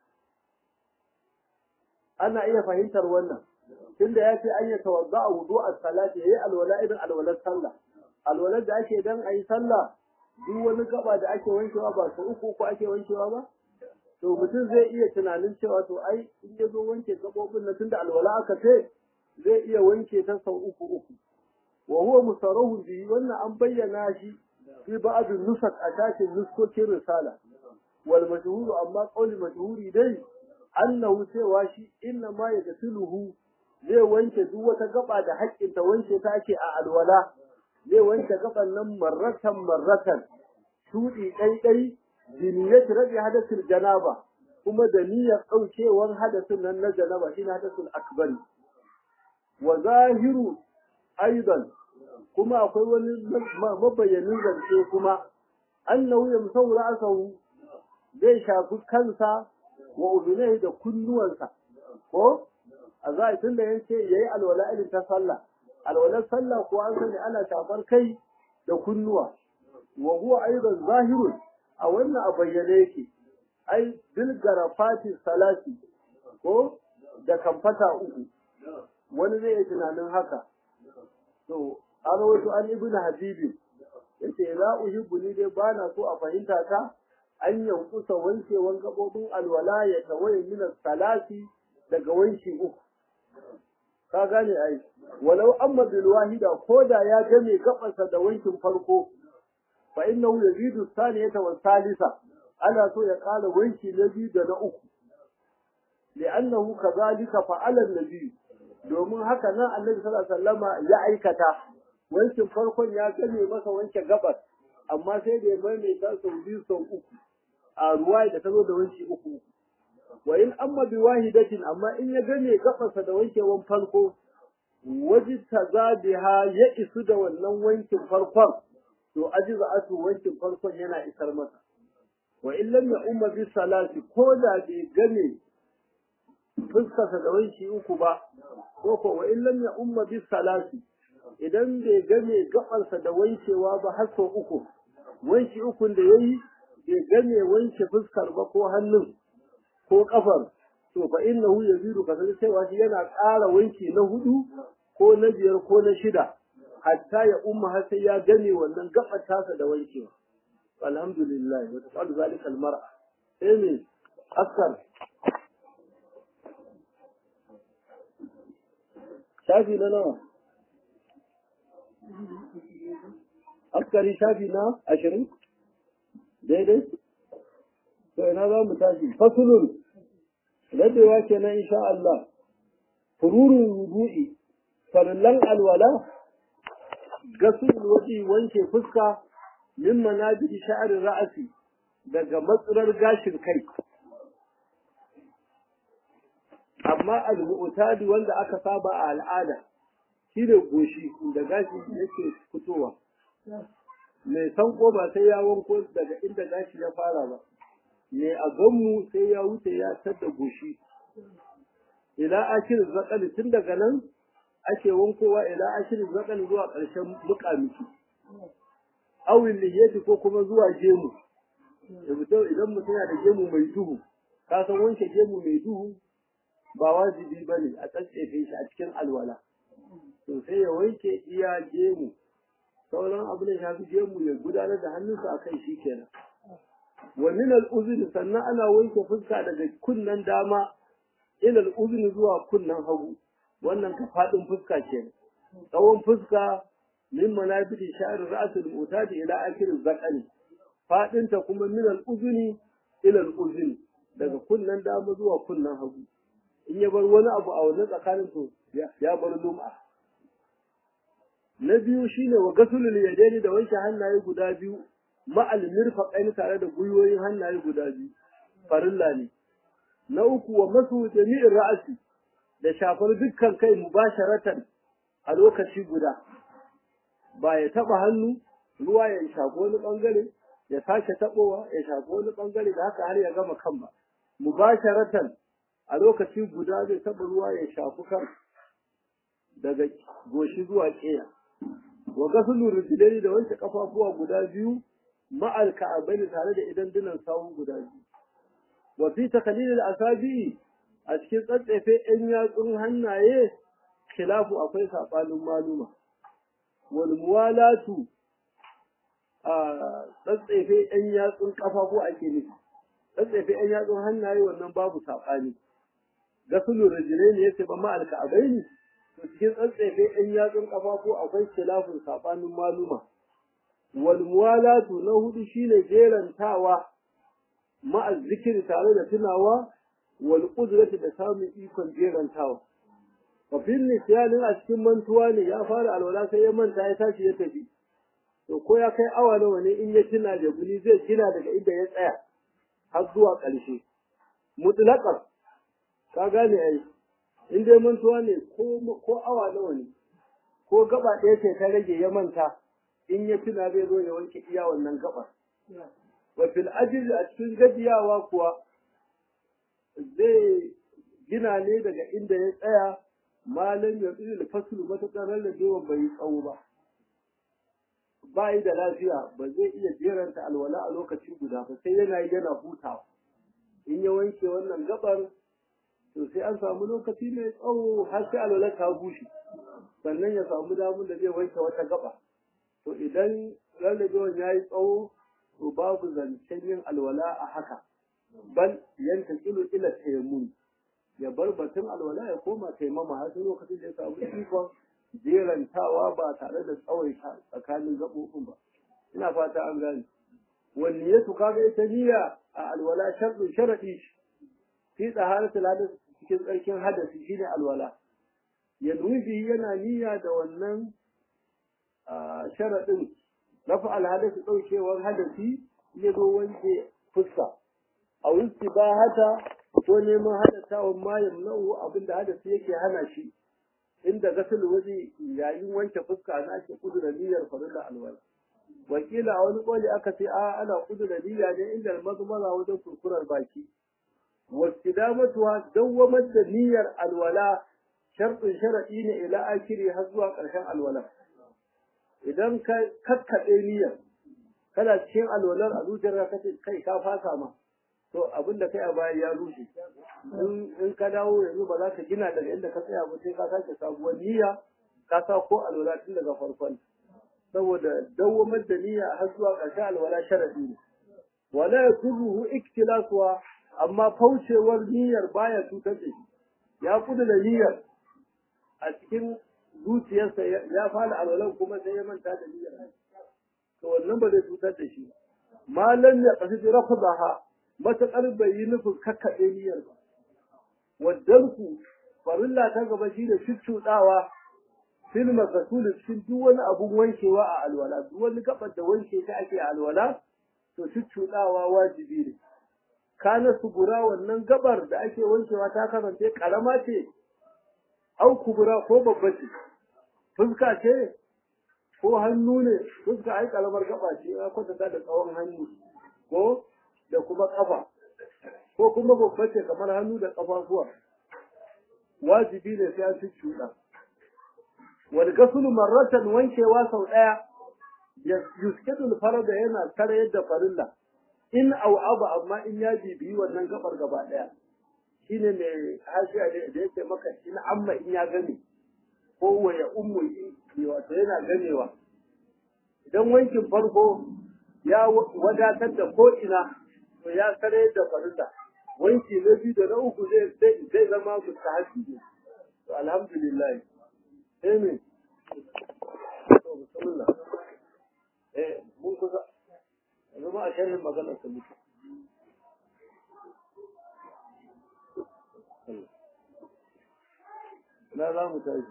ana iya fahimtar wannan tunda ya ce an yi tawadda a wudu a salati ya yi alwala irin alwalar sallah alwalar da ake dan a yi sallah duk wani gaba da ake wankewa ba sau uku uku ake wankewa ba to mutum zai iya tunanin cewa to ai in ya zo wanke gabobin na tunda alwala aka ce zai iya wanke ta sau uku uku wa huwa musarrahun bihi wannan an bayyana shi fi ba'd nusak a tashin nuskokin risala wal mashhuru amma qawli mashhuri dai annahu cewa shi inna ma yagsiluhu zai wanke duk wata gaba da haƙƙin ta wanke ta ake a alwala zai wanke gaban nan marratan marratan shudi ɗaiɗai biniyat rabi hadasul janaba kuma da niyyar ɗaukewar hadasin nan na janaba shine hadasul akbari wa zahiru aidan kuma akwai wani mabayyanin zance kuma annahu yamsau ra'sahu zai shafi kansa wa udunai da kunnuwansa ko a za tun da yace yayi alwala irin ta sallah alwalar sallah ko an sani ana shafar kai da kunnuwa wa huwa aidan zahirun a wannan a bayyane yake ai bil garafati salati ko da kamfata uku wani zai yi tunanin haka to an rawaito an ibn habibi yace la uhibbu ni dai bana so a fahimta ta an yankusa wankewan gabobin alwala ya tawaye min salati daga wanki uku ka gane ai walau amma bil wahida koda ya game gabansa da wankin farko fa innahu yazidu thaniyata wa salisa ana so ya kala wanki na biyu da na uku li'annahu kadhalika fa'ala an-nabi domin haka nan annabi sallallahu alaihi wasallama ya aikata wankin farkon ya game masa wanke gabas amma sai da ya maimaita sau biyu sau uku a ruwa da ta zo da wanki uku wa in amma bi wahidatin amma in ya game gabarsa da wankewan farko waji tazabiha ya isu da wannan wankin farkon to ajiza atu wankin farkon yana isar masa wa in lam ya umma bi salati ko da bai game fuskarsa da wanki uku ba ko ko wa in lam ya umma bi salati idan bai game gabarsa da wankewa ba har sau uku wanki ukun da yayi bai game wanke fuskar ba ko hannun ko kafar to fa innahu yazidu kasance cewa shi yana ƙara wanki na hudu ko na biyar ko na shida hatta ya umma har sai ya game wannan gabar tasa da wankewa alhamdulillah wa taqalu zalika almar'a sai ne askar shafi na nawa askari shafi na ashirin daidai to ina za mu tashi fasulun rabewa kenan insha Allah fururun wudu'i farillan alwala gasul waji wanke fuska min manajiri sha'arin ra'asi daga matsurar gashin kai amma al-mu'tadi wanda aka saba a al'ada shi ne goshi da gashi yake fitowa mai sanko ba sai ya wanko daga inda gashi ya fara ba mai a ganmu sai ya wuce ya tadda goshi ila akir zakali tun daga nan ake wankowa ila akir zakali zuwa ƙarshen muƙamiki awin lihiyati ko kuma zuwa gemu idan mutum yana da gemu mai duhu ka san wanke gemu mai duhu ba wajibi ba ne a tsatsefe shi a cikin alwala to sai ya wanke iya gemu sauran abu da shafi gemu ya gudanar da hannunsa a kai shi kenan wa min al sannan ana wanke fuska daga kunnen dama ila al zuwa kunnen hagu wannan ka fadin fuska kenan tsawon fuska min manabiti sha'ir ra'sul mutadi ila akhir zakani fadin ta kuma min al-uzni ila al daga kunnen dama zuwa kunnen hagu in ya bar wani abu a wannan tsakanin to ya bar lum'a na biyu shine wa gasulul yadaini da wanke hannaye guda biyu ma'al mirfaqaini tare da gwiwoyin hannaye guda biyu farilla ne na uku wa masu jami'in ra'asi da shafar dukkan kai mubasharatan a lokaci guda ba ya taba hannu ruwa ya shafi wani bangare ya sake tabowa ya shafi wani bangare da haka har ya gama kan ba mubasharatan a lokaci guda zai taba ruwa ya shafi kan daga goshi zuwa ƙeya wa gasulu rijlaini da wanke kafafuwa guda biyu ma'al ka'abaini tare da idan dinan sawu guda biyu wa fi takalil al-asabi a cikin tsatsefe ɗan yatsun hannaye khilafu akwai sabanin maluma wal muwalatu a tsatsefe ɗan yatsun kafafu ake nufi tsatsefe ɗan yatsun hannaye wannan babu sabani gasulu rijlaini yace ba ma'al ka'abaini to cikin tsatsefe ɗan yatsun kafafu akwai khilafun sabanin maluma wal muwalatu na hudu shine jerantawa ma'a zikiri tare da tunawa wal qudrati da samun ikon jerantawa wa fil nisyanin a cikin mantuwa ne ya fara alwala sai ya manta ya tashi ya tafi to ko ya kai awa nawa ne in ya tuna da guni zai gina daga inda ya tsaya har zuwa ƙarshe mutlaqan ka gane ai in dai mantuwa ne ko ko awa nawa ne ko gaba ɗaya ce ta rage ya manta in ya tuna zai zo ya wanke iya wannan gabar wa fil ajli a cikin gajiyawa kuwa zai gina ne daga inda ya tsaya malam ya tsiri da fasulu matuƙar rarrabewa bai yi tsawo ba ba yi da lafiya ba zai iya jeranta alwala a lokaci guda ba sai yana yi yana hutawa in ya wanke wannan gabar to sai an samu lokaci mai tsawo har sai alwala ta bushe sannan ya samu damun da zai wanke wata gaba to idan rarrabewan ya yi tsawo to babu zancen yin alwala a haka bal yanta kilo ila tayammun ya bar batun alwala ya koma taimama har sai lokacin da ya samu ikon jerantawa ba tare da tsawaita tsakanin gaɓoɓin ba ina fata an gane wanne ya tuka ga ita niyya a alwala sharɗin sharaɗi fi tsaharatul hadas cikin tsarkin hadasi shine alwala ya nufi yana niyya da wannan sharaɗin rafa alhadasi ɗaukewar hadasi ya zo wanke fuska a wuce ba hata ko neman hadatawan ma yamna'u abinda hadasi yake hana shi inda gasul waje yayin wanke fuska na ake kudura niyyar farilla alwala wakila a wani koli aka ce a ana kudura niyya ne inda mazmara wajen kurkurar baki wasidamatuwa dawwamar da niyyar alwala sharɗin sharaɗi ne ila akiri har zuwa ƙarshen alwala idan ka kakkaɗe niyyar kana cikin alwalar a zuciyar ka ce kai ka fasa ma to abin da kai a baya ya rushe in ka dawo yanzu ba za ka gina daga inda ka tsaya ba sai ka sake sabuwar niyya ka sa ko alwala tun daga farkon saboda dawwamar da niyya har zuwa ƙarshen alwala sharadi ne wala yakuruhu iktilasuwa amma faucewar niyyar baya cutar da shi ya kudu da niyyar a cikin zuciyarsa ya fara alwalan kuma sai ya manta da niyyar to wannan ba zai cutar da shi malam ya kasu rafdaha matuƙar bai yi nufin kakkaɗe niyyar ba. Waddanku farilla ta gaba shi da cuccuɗawa fil makasuli cikin duk wani abun wankewa a alwala, duk wani gabar da wanke ta ake a alwala, to cuccuɗawa wajibi ne. kana sugura wannan gabar da ake wankewa ta kasance karama ce au kubura ko babba ce fuska ce ko hannu ne fuska ai karamar gaba ce ya kwatanta da tsawon hannu ko da kuma kafa ko kuma babba ce kamar hannu da kafafuwa wajibi ne sai an ci cuɗa wal gasulu marratan wankewa sau ɗaya yuskidul farada yana tare yadda farilla in au abu amma in ya bibiyi wannan gabar gaba ɗaya shine mai hashiya da yake maka in amma in ya gane ko wa ya ummu in wato yana ganewa idan wankin farko ya wadatar da ko ina to ya tare da farilla wanki na biyu da na uku zai zai zama mustahabi ne to alhamdulillah sai me to bismillah eh mun kusa yanzu ma a sharhin maganar ta mutu na za mu tashi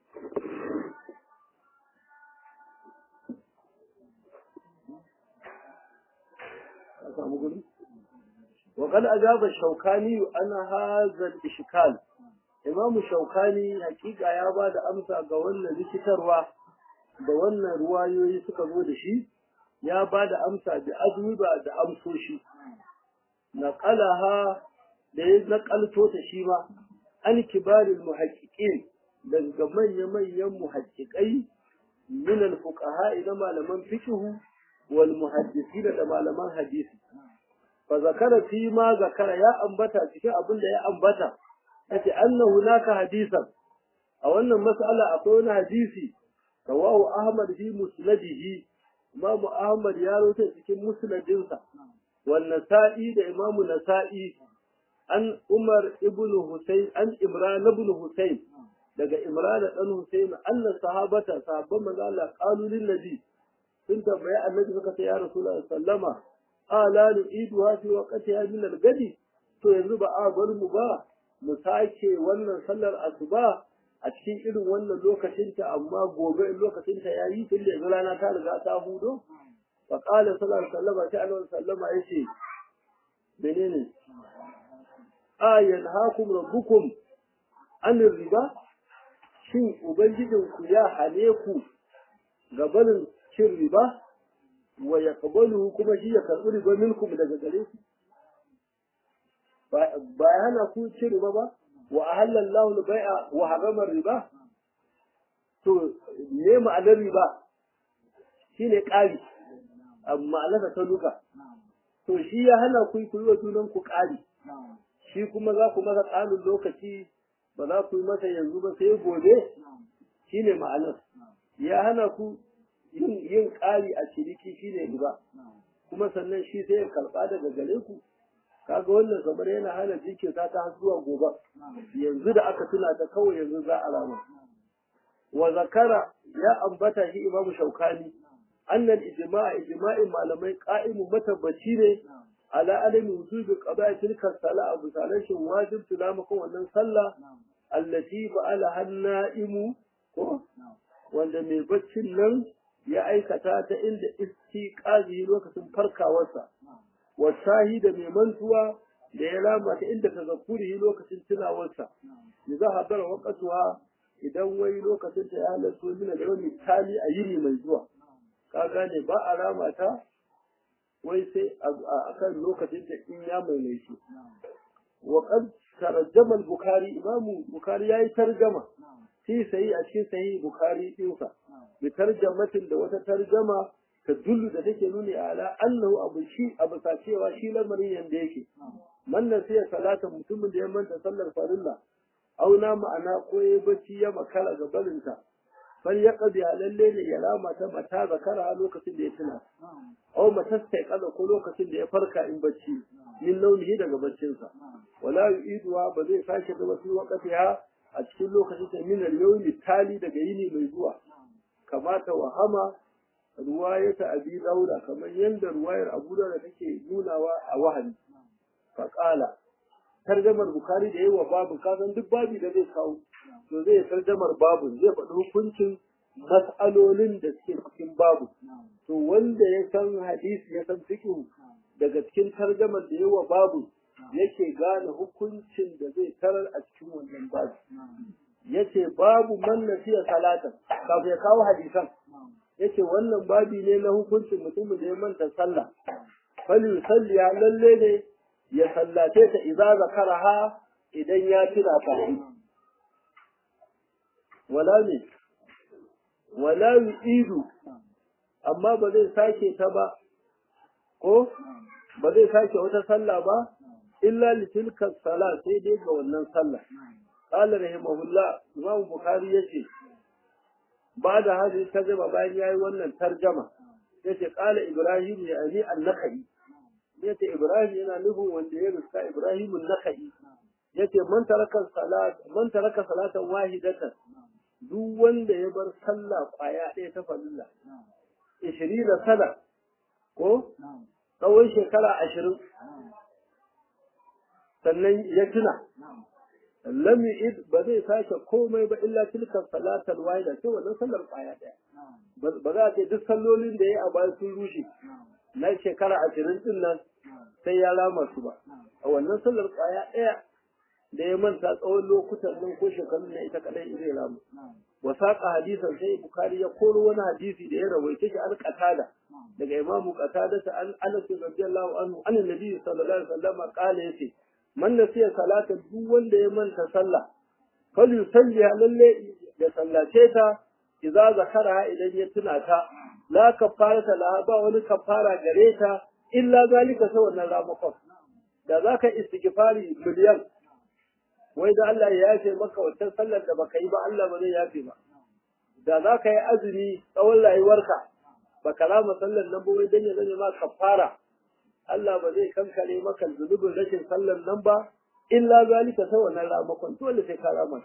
a samu gudu وقد أجاب الشوكاني أن هذا الإشكال إمام الشوكاني حقيقة يا بعد أمسى قولنا ذكروا قولنا روايوي سكبوا دشي يا بعد أمسى بأجوبة أمسوشي نقلها ليز نقل توتشيما عن كبار المحققين daga manya-manyan muhaddiƙai min al-fuqaha ila malaman fiqh wal muhaddisin da malaman hadisi fa zakara fi ma zakara ya ambata cikin abin da ya ambata yace anna hunaka hadisan a wannan mas'ala akwai wani hadisi rawahu ahmad fi musnadihi imamu ahmad ya rawaita cikin musnadinsa wan nasa'i da imamu nasa'i an umar ibn husayn an imran ibn husayn daga imran dan husayn anna sahabata sahabban manzo Allah qalu lin nabi sun tambaye annabi suka ce ya rasulullahi sallama ala nu'iduha fi waqtiha min al-gadi to yanzu ba a bar mu ba mu sake wannan sallar asuba a cikin irin wannan lokacin ta amma gobe in lokacin ta yayi tun da rana ta riga ta hudo fa qala sallallahu alaihi wasallam ta alaihi wasallama yace menene ayan hakum rabbukum an riba shin ubangijinku ya hane ku gabanin cin riba wa ya kuma shi ya karɓi riba minkum daga gare ku ba ya hana ku ci riba ba wa ahalla Allahu al-bai'a wa harrama riba to me ma'anar riba shine ƙari amma ma'anar ta duka to shi ya hana ku ku yi wa junan ku ƙari shi kuma za ku masa ƙarin lokaci ba za ku yi masa yanzu ba sai gobe shine ma'anar ya hana ku yin yin ƙari a ciniki shine riba kuma sannan shi sai ya karɓa daga gare ku kaga wannan kamar yana hana jinkirta ta har zuwa gobe yanzu da aka tuna ta kawai yanzu za a rama wa zakara ya ambata shi imamu shaukani annal ijma'a ijma'in malamai qa'imun matabbaci ne ala adami wujubi qada'i tilka sala abu salashin wajib tulamakon wannan sallah allati fa'ala hanna'imu ko wanda mai baccin nan ya aikata ta inda istiqazi lokacin farkawarsa wasahi da mai mantuwa da ya rama ta inda tazakkuri lokacin tunawarsa idza hadara waqtuha idan wai lokacin ta ya halatto min da wani tali a yini mai zuwa ka gane ba a rama ta wai sai a kan lokacin ta in ya mai shi wa qad tarjama al-bukhari imamu bukhari yayi tarjama fi sahi a cikin sahi bukhari dinsa bi tarjamatin da wata tarjama ta dullu da take nuni ala annahu abu shi abu cewa shi lamarin yanda yake man nasiya salata mutumin da ya manta sallar farilla auna ma'ana ko ya bacci ya makara ga barinta fal ya qadi lalle ne ya rama ta mata zakara a lokacin da ya tuna aw matastai kaza ko lokacin da ya farka in bacci min launihi daga baccinsa wala yu'iduha ba zai sake da wasu waqtiha a cikin lokacin da min al-yawmi tali daga yini mai zuwa kamata wahama ruwayata abi daura kamar yadda ruwayar abu daura take nunawa a wahani faƙala tarjamar bukari da yawa babu kasan duk babi da zai kawo to zai tarjamar babu zai faɗi hukuncin mas'alolin da suke cikin babu to wanda ya san hadisi ya san fiqh daga cikin tarjamar da yawa babu yake gane hukuncin da zai tarar a cikin wannan babu yace babu man nasiya salatan kafin ya kawo hadisan yace wannan babi ne na hukuncin mutumin da ya manta sallah fal yusalli lalle ne ya sallace ta idza zakaraha idan ya tuna ta wala ne wala yu'idu amma ba zai sake ta ba ko ba zai sake wata sallah ba illa litilka sala sai dai ga wannan sallah qala rahimahullah imam bukhari yace ba da hadi tarjuma bayan yayi wannan tarjama yace qala ibrahim ya ali an-nakhai yace ibrahim yana nufin wanda ya ruska ibrahim an-nakhai yace man taraka salat man taraka salatan wahidatan duk wanda ya bar sallah kwaya ɗaya ta fadilla ishirin da sana ko tsawon shekara ashirin sannan ya tuna lam yu'id ba zai sake komai ba illa tilka salatal wahida sai wannan sallar kwaya ɗaya ba za a ce duk sallolin da ya a baya sun rushe na shekara ashirin din nan sai ya rama su ba a wannan sallar kwaya ɗaya da ya manta tsawon lokutan nan ko shekarun na ita kadai zai ramu wa saqa hadisan sai bukhari ya koro wani hadisi da ya rawaita shi an qatada daga imamu qatada ta an anas radiyallahu anhu an annabi sallallahu alaihi wasallam qala yace man nasiya salata duk wanda ya manta sallah fal yusalli lalle ya sallace ta idza zakara idan ya tuna ta la kafarata la ba wani kafara gare ta illa zalika sai wannan ramakon da zaka istighfari miliyan wai da Allah ya yafe maka wancan sallar da baka yi ba Allah ba zai yafe ba da za ka yi azumi tsawon rayuwarka baka rama sallar nan ba wai dan ya zame ma kafara Allah ba zai kankare maka zunubin rashin sallar nan ba illa zalika sai wannan ramakon dole sai ka rama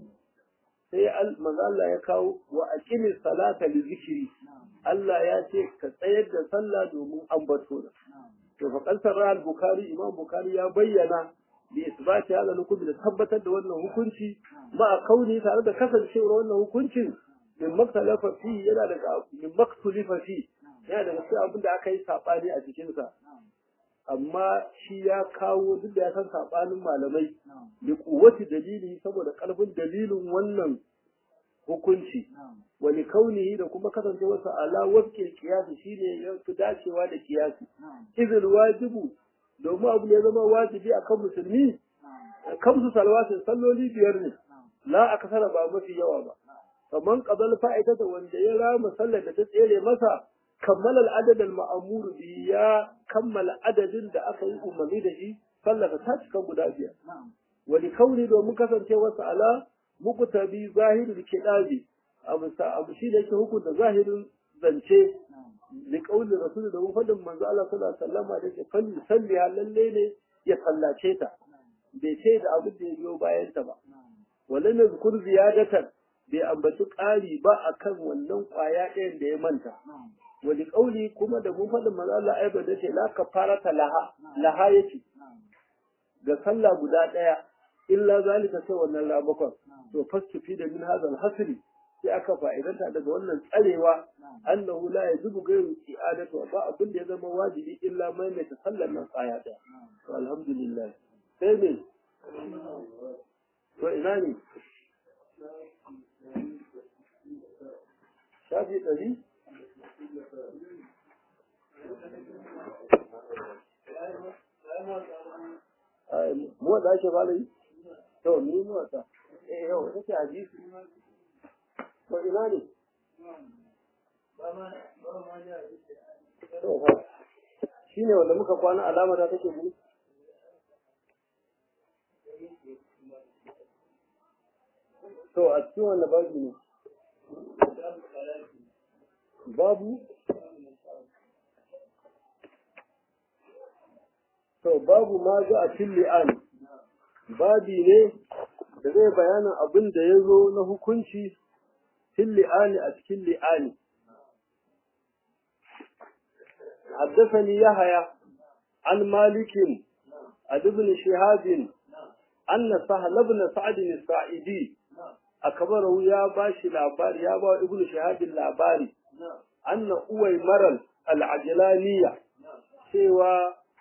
sai manzo Allah ya kawo wa aqimi salata li zikri Allah ya ce ka tsayar da sallah domin ambato da to fa kalsar al-bukhari imam bukhari ya bayyana bi isbati hada hukunci da tabbatar da wannan hukunci ma a kauni tare da kasancewar wannan hukuncin min maktalafa fi yana daga min maktulifa fi yana daga cikin abin da aka yi sabani a cikin sa amma shi ya kawo duk da ya san sabanin malamai da kuwati dalili saboda karfin dalilin wannan hukunci wani kaunihi da kuma kasancewarsa ala waske kiyasi shine ya fi dacewa da kiyasi izil wajibu domin abu ne zama wajibi a kan musulmi kamsu salwatin salloli biyar ne la a kasara ba mafi yawa ba kamar qadal fa'idata wanda ya rama sallar da ta tsere masa kammala al'adad al-ma'mur bi ya kammala adadin da aka yi umarni da shi sallar ta cika guda biyar wani kauni domin kasancewarsa ala muqtabi zahirul kidabi abu sa abu shi da yake hukunta zahirin zance da kaulin rasul da fadin manzo Allah sallallahu alaihi wasallam da ke kan salli lalle ne ya sallace ta bai ce da abin da ya biyo bayan ta ba walan yazkur ziyadatan bai ambaci ƙari ba akan wannan kwaya ɗayan da ya manta wani kauli kuma da mun fadin manzo Allah ai da ce la kafarata laha laha yace ga sallah guda ɗaya illa zalika sai wannan rabakon to fastufi da min hadal hasri sai aka fa'idanta daga wannan tsarewa annahu la yajibu ghayru i'adatu ba abin da ya zama wajibi illa mai mai sallar nan tsaya daya to alhamdulillah sai ne to ina ne shafi ɗari mu da ake fara yi to ni mu wata eh yau nake hadisi to ina ne shi ne wanda muka kwana alama ta take gudu to a cikin wanda babu ne babu to babu ma ga a cikin li'an babi ne da zai bayanin abin da ya zo na hukunci في اللئان أتكل لئان حدثني يحيى عن مالك عن ابن شهاب أن سهل بن سعد الساعدي أكبره يا باشي لابار يا با ابن شهاب اللاباري أن أوي مرل العجلانية سوى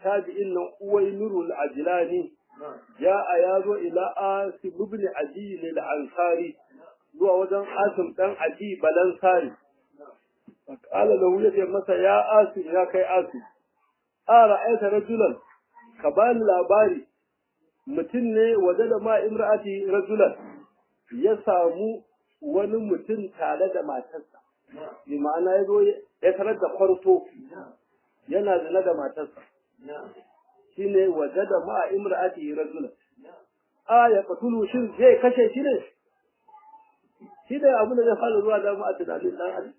tabi'in nan uwainurul ajlani ja'a yazo ila asim ibn adi lil ansari zuwa wajen asim dan adi balansari qala lahu yace masa ya asim ya kai asim ara aita rajulan ka bani labari mutum ne waje da ma imra'ati rajulan ya samu wani mutum tare da matarsa bi ma'ana ya zo ya tarar da kwarto yana zina da matarsa shine waje da ma imra'ati rajulan a ya katulu shin zai kashe shi ne shi ne abin da zai fara zuwa da mu a tunanin dan adam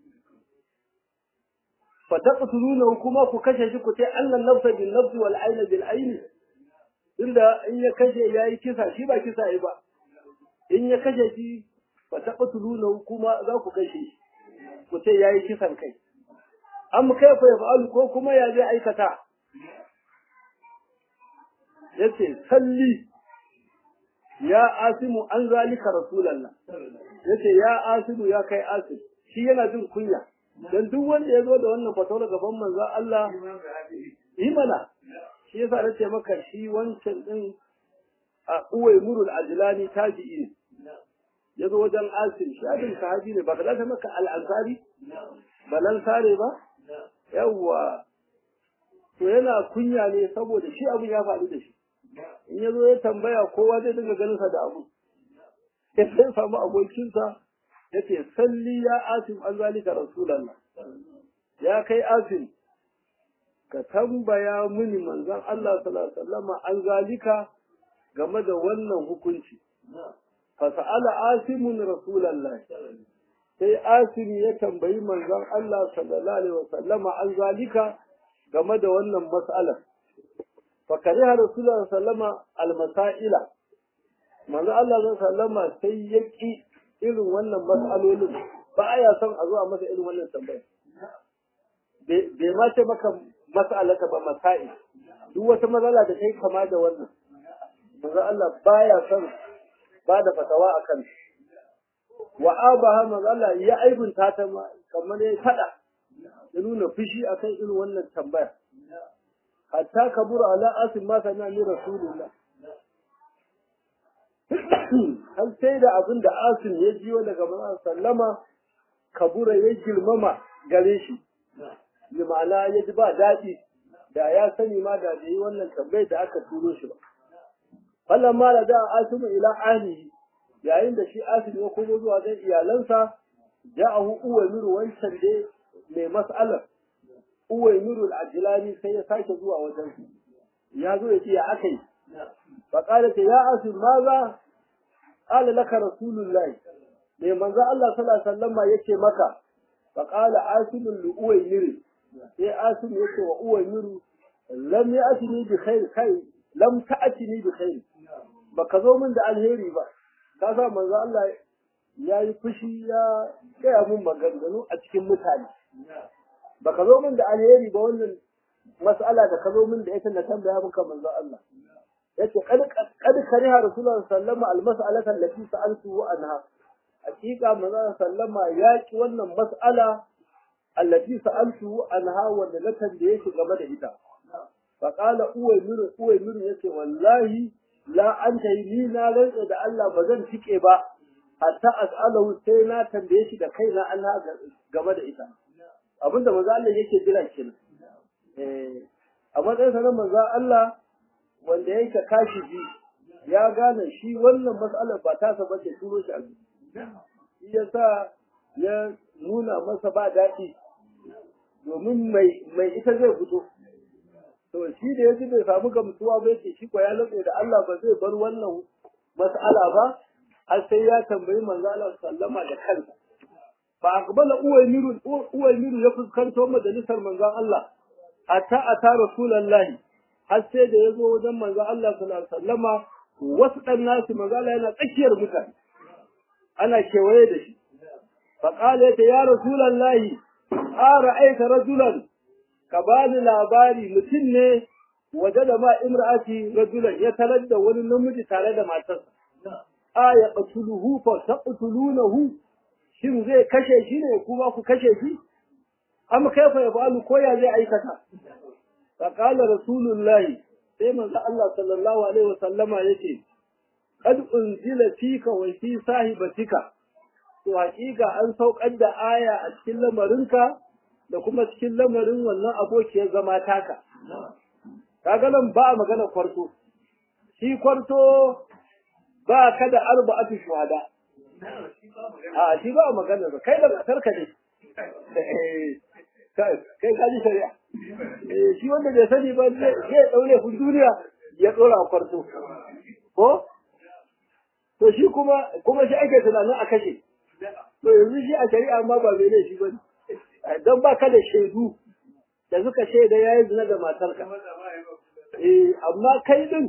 fa taqtuluna kuma ku kashe shi ku ce annan nafsa bin nafsi wal ayna bil ayni inda in ya kashe yayi kisa shi ba kisa yi ba in ya kashe shi fa taqtuluna kuma za ku kashe shi ku ce yayi kisan kai am kaifa yaf'alu ko kuma ya zai aikata yace salli ya asimu an zalika rasulullah yace ya asimu ya kai asim shi yana jin kunya dan duk wanda ya zo da wannan fatawar gaban manzon Allah yi mana shi yasa nace maka shi wancan din a uwai murul ajlani tabi'i ne ya zo wajen asim shi abin sahabi ne ba ka ta maka al-ansari balan sare ba yawwa to yana kunya ne saboda shi abin ya faru da shi in ya zo ya tambaya kowa zai dinga ganin sa da abu ya sai samu abokinsa ya ce salli ya asim an zalika rasulallah ya kai asim ka tambaya mini manzon Allah sallallahu alaihi wasallam an zalika game da wannan hukunci fa sa'ala asimun rasulallah sai asim ya tambayi manzon Allah sallallahu alaihi wasallama an zalika game da wannan mas'alar fa kariha rasulullah sallama almasaila manzo Allah sallama sai ya ki irin wannan mas'alolin ba ya son a zo a masa irin wannan tambaya bai ma ce maka mas'alaka ba masail duk wata matsala da kai kama da wannan manzo Allah baya son ba da fatawa akan wa abaha manzo Allah ya aibunta ta kamar ya fada ya nuna fushi akan irin wannan tambaya hatta kabura ala asim ma kana ni rasulullah har sai da abin da asim ya jiyo daga manzon sallama kabura ya girmama gare shi bi ma'ana ya ji ba daɗi da ya sani ma da bai yi wannan tambayar da aka turo shi ba fallan ma da da asimu ila ahlihi yayin da shi asim ya komo zuwa ga iyalansa ja'ahu uwamiru wancan dai mai mas'alar uwaimirul ajilani sai ya sake zuwa wajen su ya zo ya ce ya aka yi fa qala ta ya asim maza qala laka rasulullahi mai manzo Allah sallallahu alaihi wasallam yace maka fa qala asim li uwaimir sai asim yace wa uwaimiru lam ya'tini bi khair kai lam ta'tini bi khair baka zo min da alheri ba ka sa manzo Allah ya yi fushi ya gaya mun maganganu a cikin mutane baka zo min da alheri ba wannan mas'ala da ka zo min da ita na tambaya maka manzo Allah yace kad kad kariha rasulullah sallama almas'alata allati sa'altu anha hakika manzo sallama ya ki wannan mas'ala allati sa'altu anha wanda na tambaye shi game da ita fa qala uwaymiru uwaymiru yace wallahi la anta ni na rantsa da Allah ba zan tike ba hatta as'alahu sai na tambaye shi da kaina Allah game da ita abinda manzo Allah yake jira kenan eh a matsayin sa na manzo Allah wanda yake kashi ji ya gane shi wannan mas'alar ba ta sa bace turo shi a shi yasa ya nuna masa ba daɗi domin mai mai ita zai fito to shi da yaji bai samu gamsuwa ba yake shi ko ya lantsa da Allah ba zai bar wannan mas'ala ba har sai ya tambayi manzo Allah sallama da kansa fa aqbala uwaymiru uwaymiru ya fuskanto majalisar manzon Allah hatta ata rasulullahi har sai da yazo wajen manzon Allah sallallahu alaihi wasallama wasu dan nasu manzo Allah yana tsakiyar mutane ana kewaye da shi fa qala ya rasulullahi ara aita rajulan ka bani labari mutum ne waje da ma imra'ati rajulan ya tarar da wani namiji tare da matarsa a ya qatuluhu fa taqtulunahu shin zai kashe shi ne kuma ku kashe shi amma kaifa ya fa'alu ko ya zai aikata فقال رسول الله sai manzo Allah sallallahu alaihi wasallama yace qad unzila fika wa fi sahibatika to hakika an saukar da aya a cikin lamarinka da kuma cikin lamarin wannan abokiyar zama taka kaga nan ba magana kwarto shi kwarto ba ka da arba'atu shuhada a shi ba magana ba kai da matarka ne kai ka ji shari'a shi wanda bai sani ba zai daure kun duniya ya dora kwarto ko to shi kuma kuma shi ake tunanin a kashe to yanzu shi a shari'a ma ba mai laifi ba don ba ka da shaidu da suka shaida ya yi zina da matarka eh amma kai din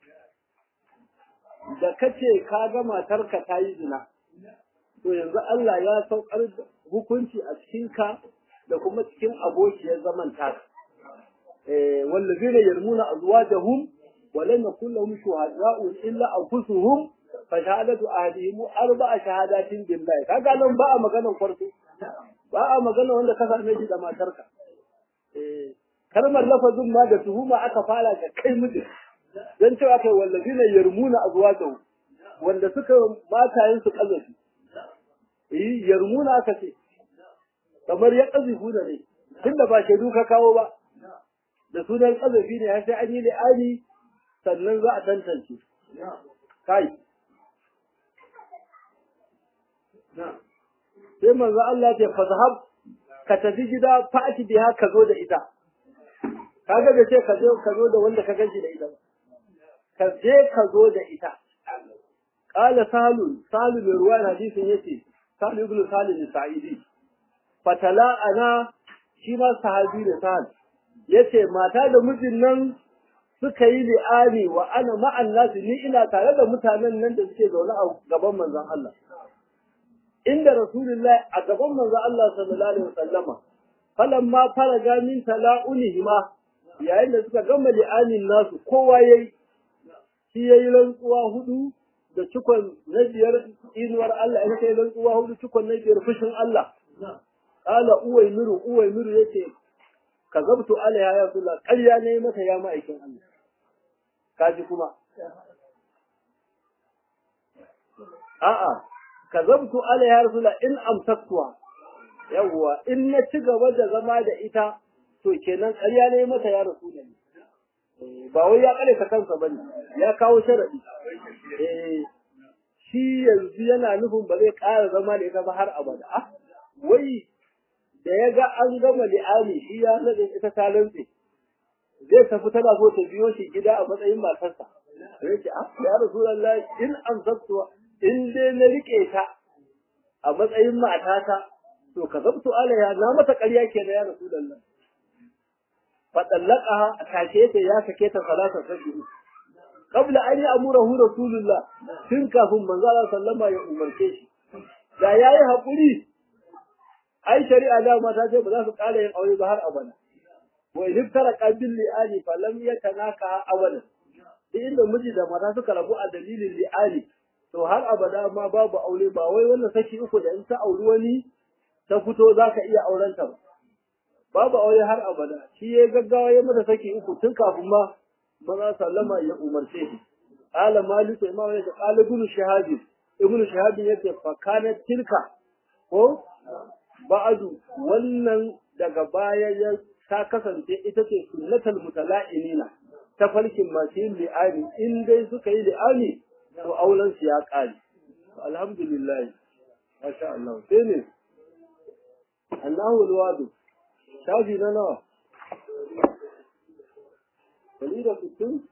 da kace ka ga matarka ta yi zina to yanzu Allah ya saukar hukunci a cikin ka da kuma cikin abokiyar zaman taka eh wallazina yarmuna azwajahum wa lam yakul lahum shuhada'u illa anfusuhum fa shahadatu ahadihim arba'a shahadatin billahi kaga nan ba a maganar farko ba a magana wanda ka same shi da matarka eh kalmar lafazin ma da tuhuma aka fara da kai mutum dan cewa kai wallazina yarmuna azwajahum wanda suka matayen su kazafi eh yarmuna aka ce kamar ya kazifu da ne tunda ba shaidu ka kawo ba da sunan kazafi ne sai an yi li'ani sannan za a tantance kai sai manzo Allah ce fazhab ka tafi gida fa'ati biha ka zo da ita kaga da ce ka zo ka zo da wanda ka ganshi da ita ka je ka zo da ita qala salu salu mai ruwan hadisin yace salu ibn salim sa'idi fatala ana shi ma sahabi da sahal yace mata da mijin nan suka yi li'ani wa ana ma'an nasu ni ina tare da mutanen nan da suke zaune a gaban manzon Allah inda rasulullah a gaban manzon Allah sallallahu alaihi wasallama falamma faraga min tala'unihima yayin da suka gama li'anin nasu kowa yayi shi yayi rantsuwa hudu da cikon na biyar inuwar Allah ina kai rantsuwa hudu cikon na biyar fushin Allah qala uwaymiru uwaymiru yace kazabtu alaiha ya rasulullah ƙarya ne mata ya ma'aikin Allah kaji kuma a'a kazabtu alaiha ya rasulullah in amsaktuha yawwa in na ci gaba da zama da ita to kenan ƙarya ne mata ya rasulullah ba wai ya kare ka kansa bane ya kawo sharadi eh shi yanzu yana nufin ba zai ƙara zama da ita ba har abada ah wai da ya ga an gama li'ani shi ya nade ita ta rantse zai tafi tana so ta biyo shi gida a matsayin matarsa sai ce ah ya rasulullah in amsaktu in dai na rike ta a matsayin matata to ka zabtu alaiha na mata ƙarya ke da ya rasulullah fa dallaqaha take ta ya sake ta salata sabbi qabla an ya'murahu rasulullah tun kafin manzo Allah sallama ya umarce shi da yayi hakuri ai shari'a da mata ce ba za su ƙara yin aure ba har abada wa idan tara qabil li'ani fa lam yatanaka abada duk inda miji da mata suka rabu a dalilin li'ani to har abada ma babu aure ba wai wannan saki uku da in ta auri wani ta fito za ka iya auren ta ba babu aure har abada shi ya gaggawa ya mata saki uku tun kafin ma maza sallama ya umarce shi qala maliku imam ya qala ibn shahabi ibn shahabi yace fa kanat tilka ko ba'adu wannan daga baya ya ta kasance ita ce sunnatul mutala'inina ta farkin masu yin li'ani in dai suka yi li'ani to auren su ya kare alhamdulillah masha Allah sai ne Allahu alwadu shafi na nawa Kali da sittin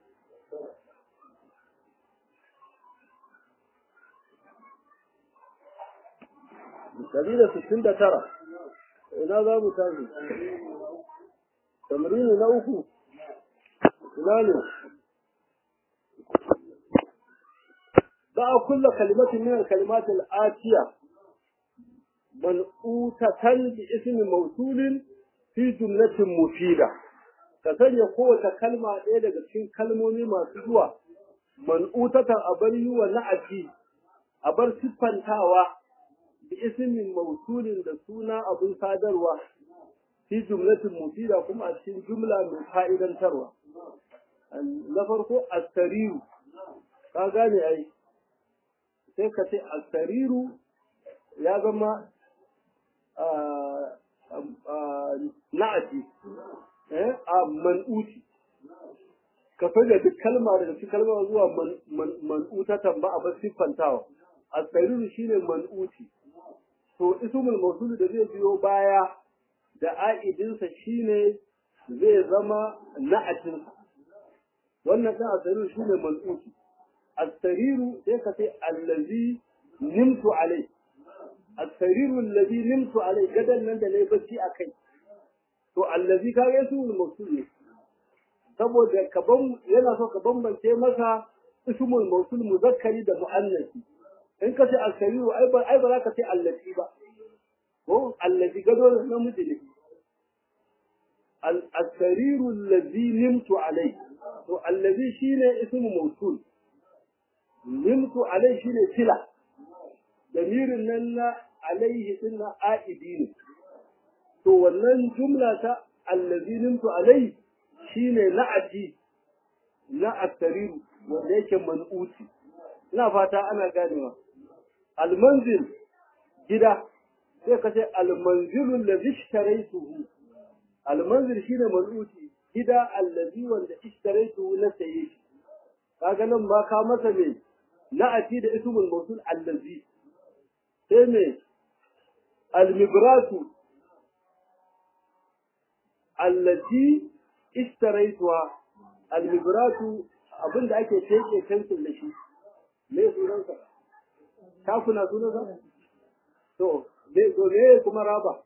Dari da sittin da tara, ina za mu tashi? Tamrini na uku, ina ne? Za a kulla kalimatin min kalimatin atiya, mal'utatan bi ismi mausulin fi jumlatin mufida. Ka sanya kowace kalma ɗaya daga cikin kalmomi masu zuwa, man'utatan a bar yi wa na'aji, a bar siffantawa bi ismin mausulin da suna abin sadarwa fi jumlatin mufida kuma a cikin jumla mai fa'idantarwa na farko astariru ka gane ai sai ka ce astariru ya zama na'ati a man'uti ka da duk kalma daga cikin kalma zuwa man'utatan ba a bar siffantawa astariru shine man'uti to ismul mawsul da zai biyo baya da a'idinsa shine zai zama na'atinsa wannan ɗan asariru shine man'uti asariru sai ka ce allazi nimtu alai asariru allazi nimtu alai gadan nan da nayi bacci a kai to allazi ka ga su mawsul ne saboda ka ban yana so ka bambance masa ismul mawsul muzakkari da muannasi in ka ce asariru ai ba ai ba za ka ce allazi ba ko allazi gado namiji ne al-asariru allazi nimtu alai to allazi shine ismu mawsul nimtu alai shine sila damirin nan na alaihi dinna aidi ne to wannan jumla ta allazi nimtu alai shine la'ati na asariru wanda yake man'uti ina fata ana ganewa almanzil gida sai ka ce almanzilul ladhi ishtaraytuhu almanzil shine man'uti gida allazi wanda ishtaraitu na saye shi kaga nan ma ka masa me na'ati da ismul mawsul allazi sai me almibratu allati ishtaraituha almibratu abinda ake teke kansul da shi me sunansa ta kuna sunansa to me to me kuma raba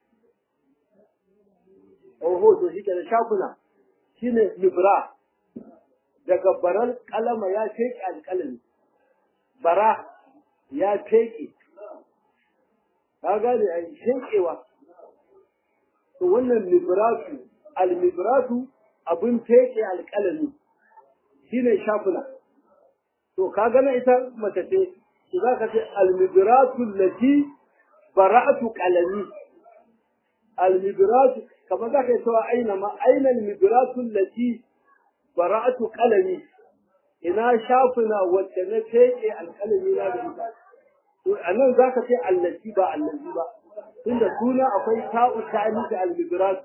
oho to shi kenan shakuna shine libra daga baral kalama ya teke alkalami bara ya teke ka gane ai shekewa to wannan libratu almibratu abun teke alkalami shine shakuna to ka gana ita mace ce to zaka ce almibratu lati bara'atu qalami almibratu kamar za ka yi cewa aina ma aina mibiratun lati bara'atu qalami ina shafuna wacce na feke alƙalami na da ita to anan za ka ce allati ba allazi ba tunda suna akwai ta'u ta'ani da almibirat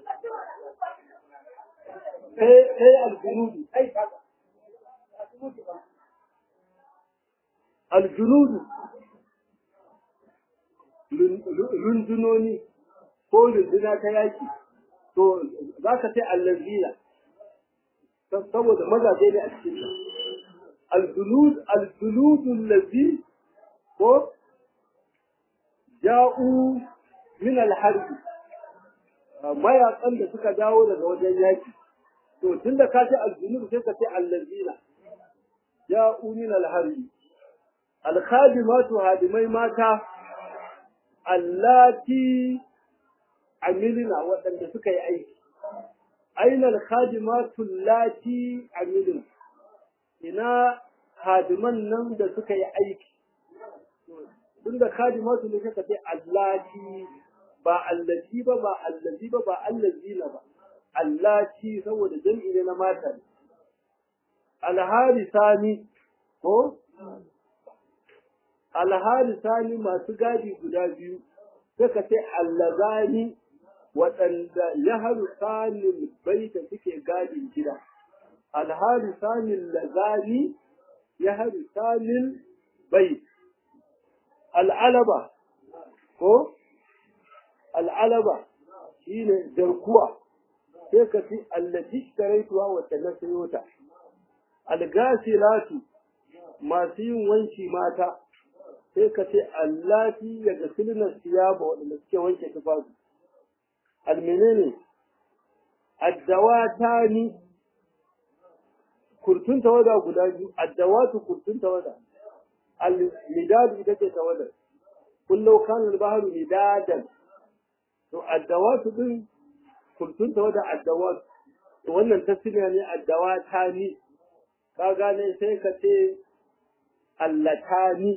sai sai aljunudu aljunudu rundunoni ko runduna ta yaki to za ka ce allazina saboda mazaje ne a cikin ta aljulud aljulud allazi ko ja'u min alharb mayakan da suka dawo daga wajen yaki to tunda ka ce aljulud sai ka ce allazina ja'u min alharb alkhadimatu hadimai mata allati amilina waɗanda suka yi aiki aina alkhadimatu allati amilina ina hadiman nan da suka yi aiki tun da khadimatu ne suka ce allati ba allati ba ba allazi ba ba allazina ba allati saboda jam'i ne na mata alharisani ko alharisani masu gadi guda biyu suka ce allazani waɗanda ya haru sanin baita suke gadin gida alhari sanin lazani ya haru sanin bai al'alaba ko al'alaba shi ne jarkuwa sai ka fi allaci taraituwa wata na sayota algasilatu masu yin wanki mata sai ka ce allati daga silnar siyaba waɗanda suke wanke tufafi almenene addawatani kurtun tawada guda biyu addawatu kurtun tawada al-midad ita ce tawada kullu kana al-bahru midadan to addawatu din kurtun tawada addawatu to wannan tasmiya ne addawatani ka gane sai ka ce allatani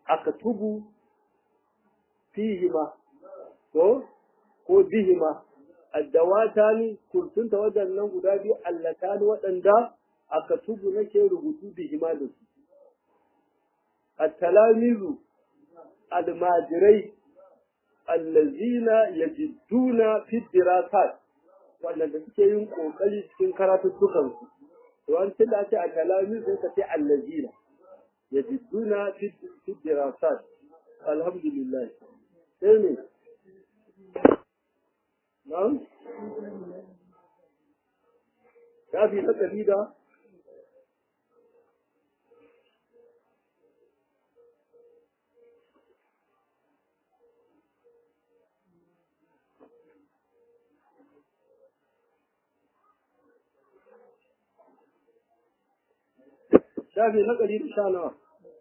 akatubu fihima ko ko bihima addawatani kurtunta waɗannan guda biyu allatani waɗanda aka tubu nake rubutu da hima da su at-talamizu almajirai allazina yajidduna fi dirasat waɗanda suke yin kokari cikin karatuttukan su to an tilla ce a talamizu sai ka ce allazina yajidduna fi dirasat alhamdulillah sai ne na'am shafi na ɗari da shafi na ɗari da sha nawa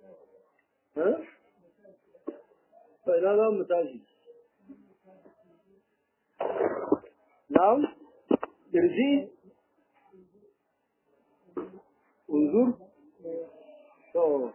sai na za mu tashi na'am kirji unzur to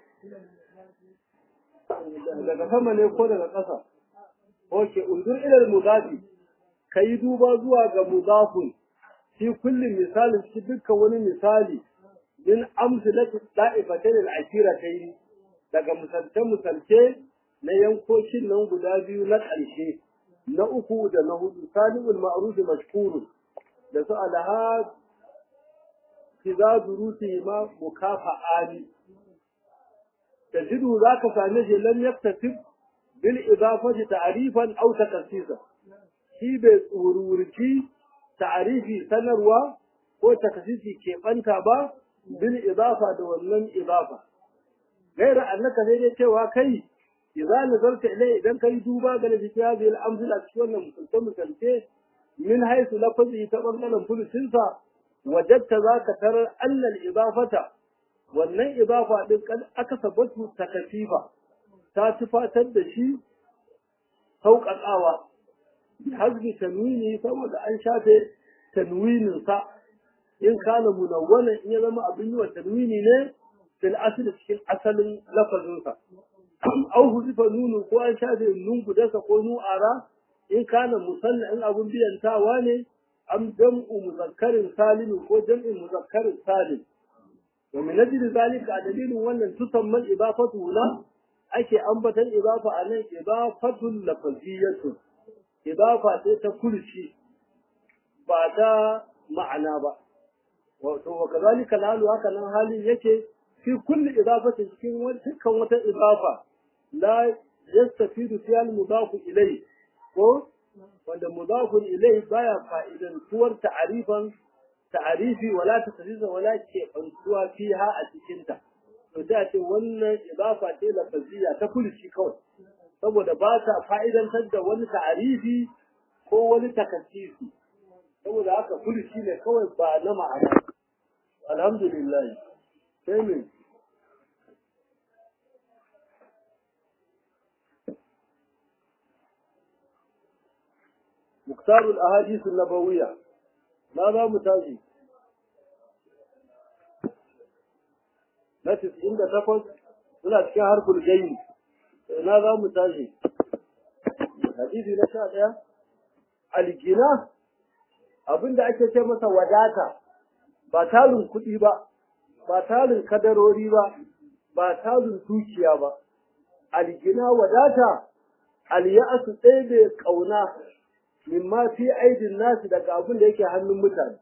daga sama ne ko daga ƙasa oke unzur ilal mudafi ka yi duba zuwa ga mudafun fi kullum misalin ci dukkan wani misali min amsalati da'ifatain al-akiratayn daga misalce misalce na yankokin nan guda biyu na ƙarshe na uku da na hudu salibul ma'ruf mashkurun da su alaha kiza duruti ma mukafa'ani tajidu zaka same shi lam yaktasib bil idafati ta'rifan aw takassisa shi bai tsururci ta'rifi sanarwa ko takassisi keɓanta ba bil idafa da wannan idafa gaira annaka sai dai cewa kai idza nazarta ilai idan kai duba ga lafi hadhihi al-amthila cikin wannan misalce misalce min haythu lafazi ta bangaren fulusinsa wajadta zaka tarar annal idafata wannan idafa din kan aka sabatu takafifa ta tufatar da shi sauƙaƙawa hazbi tanwini saboda an shafe tanwinin sa in kana munawwana in ya zama abin yi wa tanwini ne fil asli cikin asalin lafazin sa au huzifa nunu ko an shafe nun gudansa ko nu'ara in kana musanna in abun biyantawa ne am jam'u muzakkarin salim ko jam'in muzakkarin salim wa min ajli zalika a dalilin wannan tusamman idafatu la ake ambatan idafa a nan idafatul lafaziyatu idafa ce ta kurci ba ta ma'ana ba wato wa kazalika lalu haka nan halin yake fi kulli idafatin cikin dukkan wata idafa la yastafidu fi al-mudafu ilayhi ko wanda mudafun ilai baya fa'idan tuwar ta'arifan ta'arifi wala tasriza wala ke bantuwa fiha a cikin ta to sai a ce wannan idafa ce lafaziyya ta kulci kawai saboda ba ta fa'idantar da wani ta'arifi ko wani takassisi saboda haka kulci ne kawai ba na ma'ana alhamdulillah sai me مختار الأحاديث النبوية ماذا متاجي نفس عند تفض ولا تكون حرف الجيم ماذا متاجي حديثي نشاء الجنة abin da ake ce masa wadata ba tarin kuɗi ba ba tarin kadarori ba ba tarin dukiya ba aljina wadata aliya'asu ɗaya da ƙauna mimma fi aidin nasu daga abin da yake hannun mutane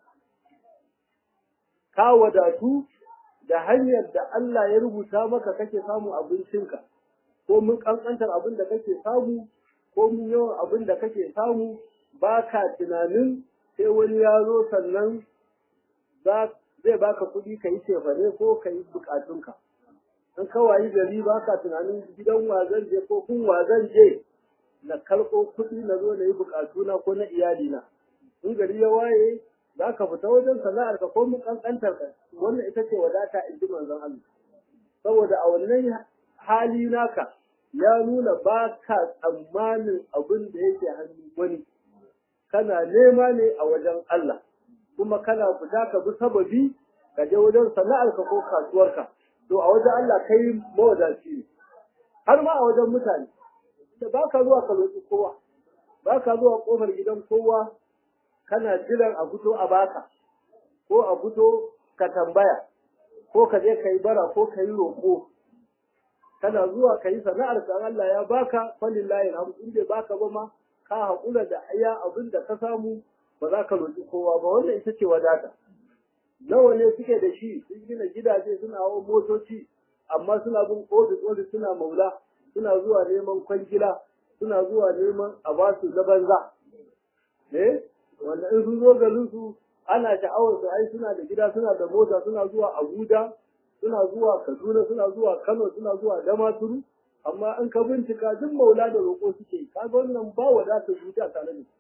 ka wadatu da hanyar da Allah ya rubuta maka kake samu abincinka ko mun kankantar abin da kake samu ko mun yawan abin da kake samu ba ka tunanin sai wani ya zo sannan zai baka kuɗi ka yi cefane ko ka yi bukatunka in kawai gari ba ka tunanin gidan wazan je ko kun wazan je na karɓo kuɗi na zo na yi buƙatuna ko na iyalina in gari ya waye za ka fita wajen sana'ar ka ko mun ƙanƙantar ka wannan ita ce wadata in ji manzon Allah saboda a wannan hali naka ya nuna ba ka tsammanin abin da yake hannun wani kana nema ne a wajen Allah kuma kana fita ka bi sababi ka je wajen sana'ar ka ko kasuwarka to a wajen Allah kai mawadaci ne har ma a wajen mutane da ba ka zuwa ka roƙi kowa ba ka zuwa ƙofar gidan kowa kana jiran a fito a baka ko a fito ka tambaya ko ka je ka yi bara ko ka yi roƙo kana zuwa ka yi sana'ar ka Allah ya baka falillahi alhamdu in bai baka ba ma ka haƙura da iya abin da ka samu ba za ka roƙi kowa ba wannan ita ce wadata nawa ne suke da shi sun gina gidaje suna hawan motoci amma suna bin ofis ofis suna maula suna zuwa neman kwangila suna zuwa neman a ba su na banza ne wanda in sun zo garin su ana sha'awar su ai suna da gida suna da mota suna zuwa Abuja suna zuwa Kaduna suna zuwa Kano suna zuwa Damaturu amma in ka bincika duk maula da roƙo suke kaga wannan ba wadatar zuciya tare da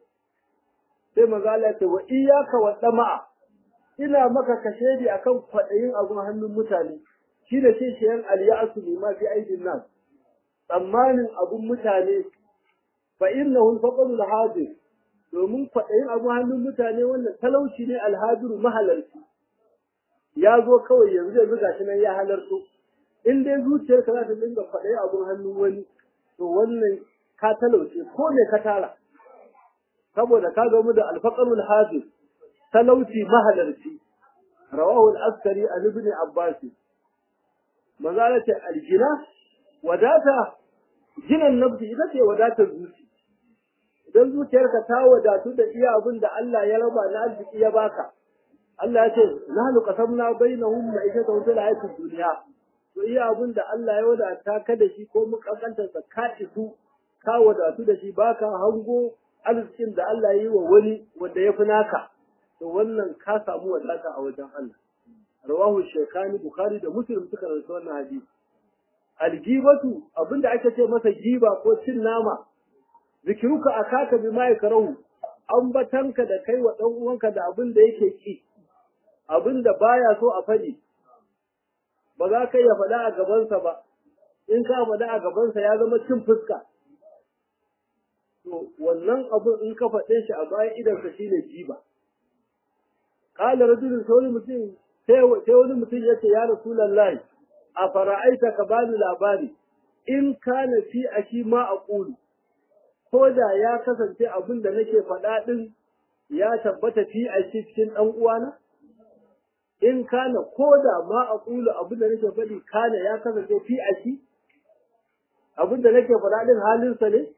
sai maza Allah ce wa iyyaka wa dama'a ina maka kashedi akan kwaɗayin abun hannun mutane shi da shi shiyan aliyasu ne ma fi aidin nan tsammanin abun mutane fa innahu al-faqru al-hadir domin kwaɗayin abun hannun mutane wannan talauci ne alhadiru mahalarci ya zo kawai yanzu yanzu gashi nan ya halarto in dai zuciyarka za ta dinga kwaɗayi abun hannun wani to wannan ka talauce ko ne ka tara saboda ka gamu da alfaqarul hadir talauci mahalarci rawahu al-askari an ibn abbas manzala ce aljina wadata jinan nafsi ita ce wadatar zuci idan zuciyarka ta wadatu da iya abin da Allah ya raba na arziki ya baka Allah ya ce nahnu qasamna bainahum ma'ishatan fil hayatid dunya to iya abin da Allah ya wadata ka da shi ko mukankantar sa ka isu ka wadatu da shi baka hango arzikin da Allah ya yi wa wani wanda ya fi naka to wannan ka samu wadata a wajen Allah rawahu shekani bukhari da muslim suka rawaito wannan hadisi aljibatu abinda ake ce masa giba ko cin nama zikiruka akaka bima yakrahu ambatanka da kai wa dan uwanka da abin da yake ki abin da baya so a faɗi ba za ka iya faɗa a gabansa ba in ka faɗa a gabansa ya zama cin fuska to wannan abin in ka faɗe shi a bayan idansa shine jiba qala rajulun sai wani mutum sai wani mutum yace ya rasulullahi a fara'aita ka bani labari in kana fi ashi ma aqulu ko da ya kasance abin da nake faɗa ɗin ya tabbata fi a cikin ɗan uwana? In kana ko da ma a ƙulu abin da nake faɗi kana ya kasance fi a shi? Abin da nake faɗa ɗin halinsa ne?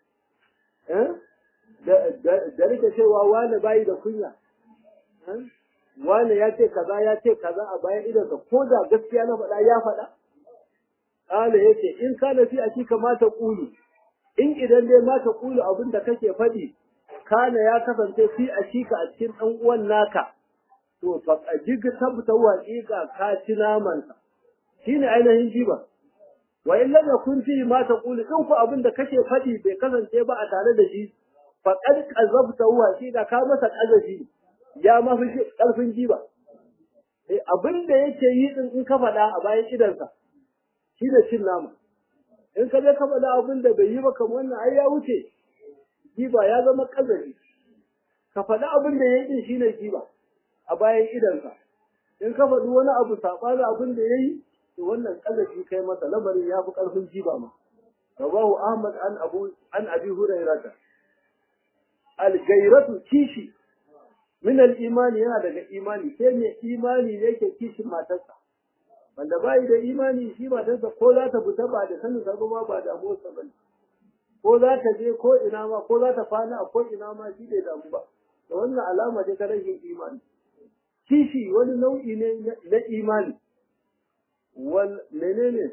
Da nake cewa wane bayi da kunya? Wane ya ce kaza ya ce kaza a bayan idansa ko da gaskiya na faɗa ya faɗa? Ƙala ya ce in kana fi a shi kamata ƙulu. in idan dai ma ta kulu abin da kake faɗi kana ya kasance fi a shika a cikin ɗan uwan naka to fa jig tabta waqiqa ka ci naman sa shine ainihin jiba wa in lam yakun fi ma ta kulu in ku abin da kake faɗi bai kasance ba a tare da shi fa qad qazabta waqiqa ka masa qazafi ya ma fi ƙarfin jiba eh abin da yake yi din in ka faɗa a bayan idansa shine cin nama in ka je ka faɗa abin da bai yi ba kamar wannan ai ya wuce giba ya zama ƙazari ka faɗi abin da ya yi din shine giba a bayan idansa in ka faɗi wani abu saɓanin abin da ya yi to wannan ƙazafi kai masa lamarin ya fi ƙarfin giba ma rawahu ahmad an abu an abi hurairata al-gairatu kishi min al-imani yana daga imani sai mai imani ne yake kishin matarsa wanda bai da imani shi matarsa ko za ta fita ba da sanin sa ba ba da motsa ba ko za ta je ko ina ma ko za ta kwana a ko ina ma shi bai damu ba da wannan alama ce ta rashin imani kishi wani nau'i ne na imani wal menene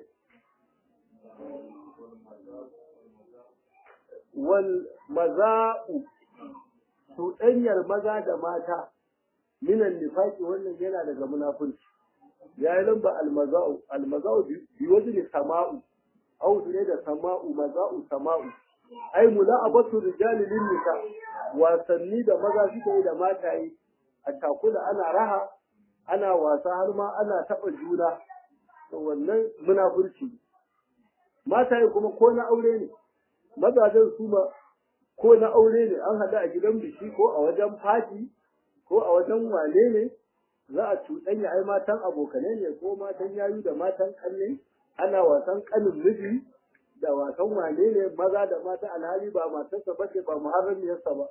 wal maza'u cuɗanyar maza da mata minan nifaki wannan yana daga munafurci ya yi lamba almaza'u almaza'u bi wajen sama'u au ne da sama'u maza'u sama'u ai mula'abatu rijali lin nisa wasanni da maza suke yi da mataye a takula ana raha ana wasa har ma ana taɓa juna to wannan munafurci mataye kuma ko na aure ne mazajen su ma ko na aure ne an haɗu a gidan biki ko a wajen fati ko a wajen wane ne za a cuɗanya ai matan abokanai ne ko matan yayu da matan ƙanne ana wasan ƙanin miji da wasan wane ne maza da mata alhali ba matarsa ba ce ba muharramiyarsa ba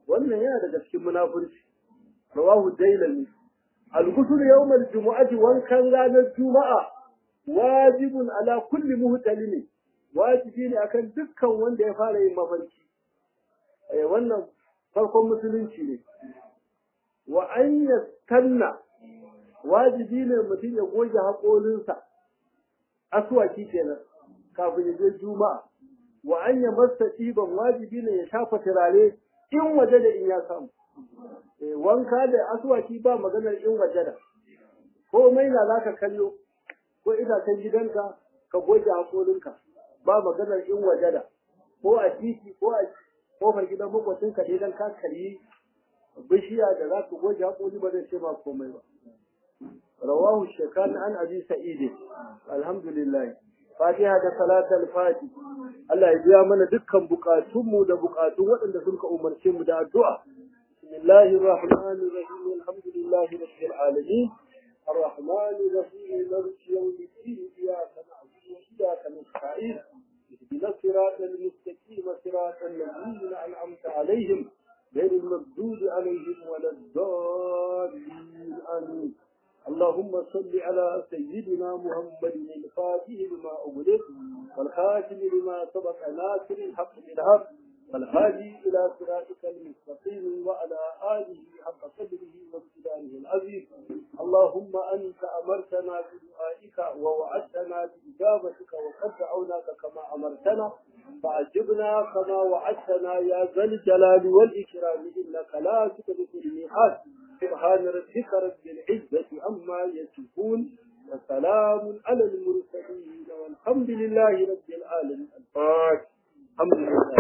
wannan yana daga cikin munafurci rawahu dailami al-ghusl yawm al-jumu'ati wankan ranar juma'a wajibun ala kulli muhtalimi wajibi ne akan dukkan wanda ya fara yin mafarki eh wannan farkon musulunci ne wa an yastanna wajibi ne mutum ya goge haƙolinsa aswaki kenan kafin ya je juma'a wa an ya masa ɗiban wajibi ne ya shafa turare in waje da in ya samu wanka da aswaki ba maganar in waje da komai na za ka kallo ko itacen gidanka ka goge haƙolinka ba maganar in waje da ko a titi ko a kofar gidan makwacinka idan ka kalli bishiya da za ka goge haƙoli ba zai ce ma komai ba رواه الشيخان عن أبي سعيد الحمد لله فاتحة صلاة الفاتح الله يبيا من دكان بقاتهم da bukatun waɗanda sun ka umarce mu da addu'a bismillahir rahmanir rahim alhamdulillahi rabbil alamin الرحمن الرحيم مالك يوم الدين إياك نعبد وإياك نستعين اهدنا الصراط المستقيم صراط الذين أنعمت عليهم غير المغضوب عليهم ولا الضالين آمين اللهم صل على سيدنا محمد الفاتح لما أغلق والخاتم لما سبق ناصر الحق بالحق والهادي إلى صراطك المستقيم وعلى آله حق قدره وامتدانه العظيم اللهم أنت أمرتنا بدعائك ووعدتنا بإجابتك وقد دعوناك كما أمرتنا فعجبنا كما وعدتنا يا ذا الجلال والإكرام إنك لا تخلف الميعاد سبحان ربك رب العزة عما يصفون وسلام على المرسلين والحمد لله رب العالمين الفاتح الحمد لله